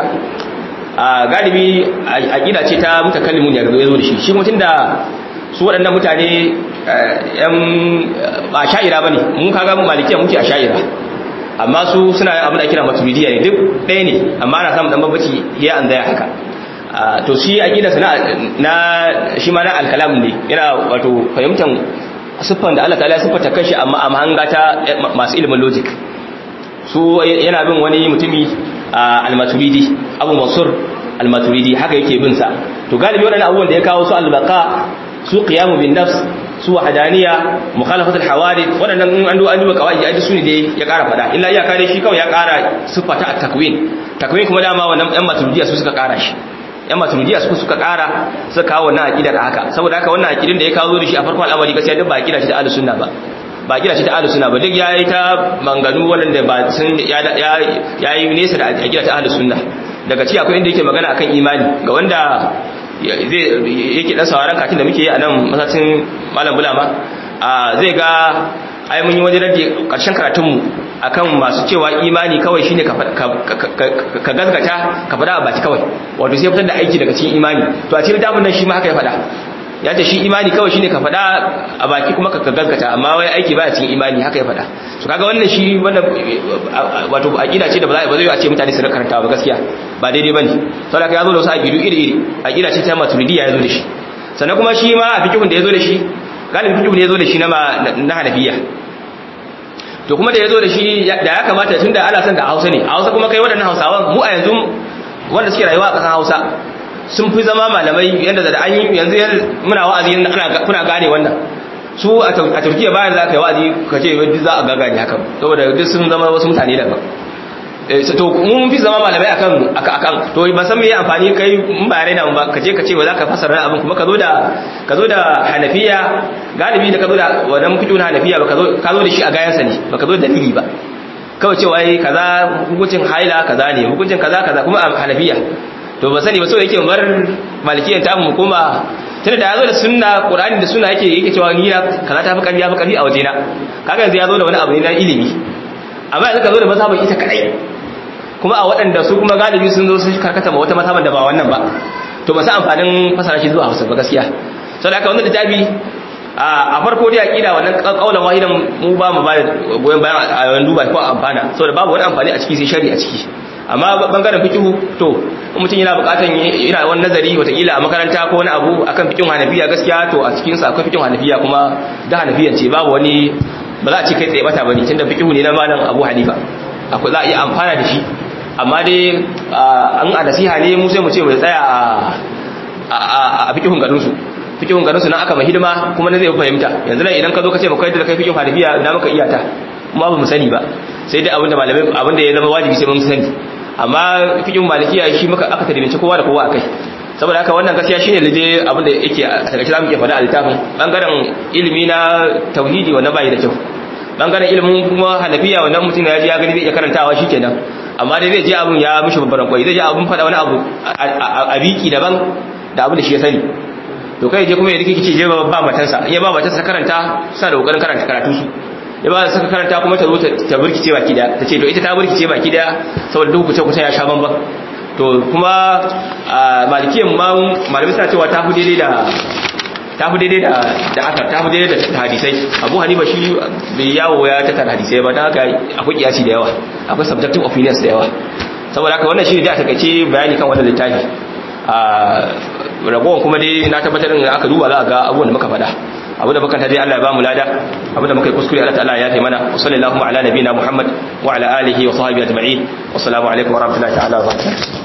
A: a galibi aqida ce ta mutakallimun ya zo da shi shi mutun da su waɗannan mutane yan ba sha'ira bane mun kaga mu malikiya muke a sha'ira amma su suna abin da kira maturidiyya ne duk ɗaya ne amma ana samun dan babbaci ya an zaya haka to shi aqidarsa na na shi ma na alkalam ne yana wato fahimtar siffan da Allah ta'ala ya siffata kanshi amma a mahanga ta masu ilimin logic su yana bin wani mutumi al-maturidi Abu Mansur al-maturidi haka yake bin sa to galibi wadannan abubuwan da ya kawo su al-baqa su qiyamu bin nafs su wahadaniya mukhalafatul hawadith wadannan in an do an duba kawai ai su ne dai ya kara fada illa iyaka dai shi kawai ya kara siffata at-takwin takwin kuma dama wannan yan maturidiya su suka kara shi yan maturidiya su suka kara suka kawo wannan aqidar haka saboda haka wannan aqidin da ya kawo da shi a farkon al'amari gaskiya duk ba aqida ce ta ahlus sunna ba ba aqida ce ta ahlus sunna ba duk yayi ta manganu wanda ba sun ya yayi nesa da aqida ta ahlus sunna daga ci akwai inda yake magana akan imani ga wanda zai yake dan sauraron katin da muke yi a nan masacin malam bulama zai ga ai mun yi wajen rage karshen karatunmu akan masu cewa imani kawai shine ka gazgata ka fada a baki kawai wato sai fitar da aiki daga cikin imani to a cikin littafin nan shi ma haka ya fada ya ce shi imani kawai shine ka fada a baki kuma ka gazgata amma wai aiki baya cikin imani haka ya fada so kaga wannan shi wannan wato aqida ce da ba za a ce mutane su karanta ba gaskiya ba daidai bane saboda ya zo da wasu aqidu iri iri aqida ce ta maturidiyya ya zo da shi sannan kuma shi ma a fikihun da ya zo da shi galibin fikihun da ya zo da shi na na hanafiya to kuma da ya zo da shi da ya kamata tun da ana son da hausa ne a hausa kuma kai waɗannan hausawan mu a yanzu wanda suke rayuwa a ƙasar hausa sun fi zama malamai yadda da an yi yanzu muna wa'azi ana kuna gane wannan su a turkiya bayan za ka yi wa'azi ka ce duk za a gagane haka saboda duk sun zama wasu mutane daban to mun fi zama malamai akan akan to ban san me amfani kai in ba raina ba ka je ka ce wa zaka fasara abin kuma ka zo da ka zo da hanafiya galibi da ka zo da wannan fiqh na hanafiya ba ka zo ka zo da shi a gayansa ne ba ka zo da dalili ba kawai cewa ai kaza hukuncin haila kaza ne hukuncin kaza kaza kuma a hanafiya to ba sani ba so yake bar malikiyan ta mu kuma tunda da yazo da sunna qur'ani da sunna yake yake cewa ni na kaza ta fi karfi ya fi karfi a wajena kaga yanzu ya zo da wani abu ne na ilimi amma yanzu ka zo da mazhabin ita kadai kuma a waɗanda su kuma galibi sun zo sun karkata ma wata mazhaban da ba wannan ba to ba sa amfanin fasara shi zuwa Hausa ba gaskiya saboda haka wannan littafi a farko dai aqida wannan kaulan wahidan mu ba mu ba goyen bayan a yawan duba ko amfana saboda babu wani amfani a ciki sai shari a ciki amma bangaren fikihu to mutum yana bukatan yana wani nazari watakila a makaranta ko wani abu akan fikihun hanafiya gaskiya to a cikin sa akwai fikihun hanafiya kuma da hanafiyan ce babu wani ba za a ce kai tsaye bata bane tunda fikihu ne na malam Abu Hanifa akwai za a iya amfana da shi amma dai an a nasiha ne mu sai mu ce mu tsaya a fikihun garin su fikihun garin su nan aka mai hidima kuma na zai fahimta yanzu nan idan ka zo ka ce mu kai da kai fikihun hanafiya na maka iyata kuma ba mu sani ba sai dai abinda malamai abinda ya zama wajibi sai mun sani amma fikin malikiya shi muka aka tarbinci kowa da kowa akai saboda haka wannan gaskiya shine laje abinda yake a takaice zamu iya faɗa a littafin bangaren ilimi na tauhidi wannan bai da kyau bangaren ilimin kuma hanafiya wannan mutum ya ji ya gani zai iya karantawa shikenan amma dai zai je abun ya mishi babban kwai zai je abun faɗa wani abu a biki daban da abin da shi ya sani to kai je kuma ya rike kici je ba matansa ya ba matansa karanta sa da kokarin karanta karatu su ya ba suka karanta kuma ta zo ta burkice baki daya ta ce to ita ta burkice baki daya saboda duk kuce kuce ya sha bamban to kuma malikiyan ma malamai suna cewa ta fi daidai da ta fi daidai da da aka ta fi daidai da hadisai abu hanifa shi bai yawo ya tattara hadisai ba don haka akwai kiyasi da yawa akwai subjective opinions da yawa saboda haka wannan shi ne da a takaice bayani kan wannan littafi ragowar kuma dai na tabbatar da aka duba za a ga abubuwan da muka faɗa abu da muka dai Allah ya ba mu lada abu da muka yi kuskure Allah ta'ala ya taimana wa sallallahu ala nabiyina Muhammad wa ala alihi wa sahbihi ajma'in wa assalamu alaikum wa rahmatullahi ta'ala wa barakatuh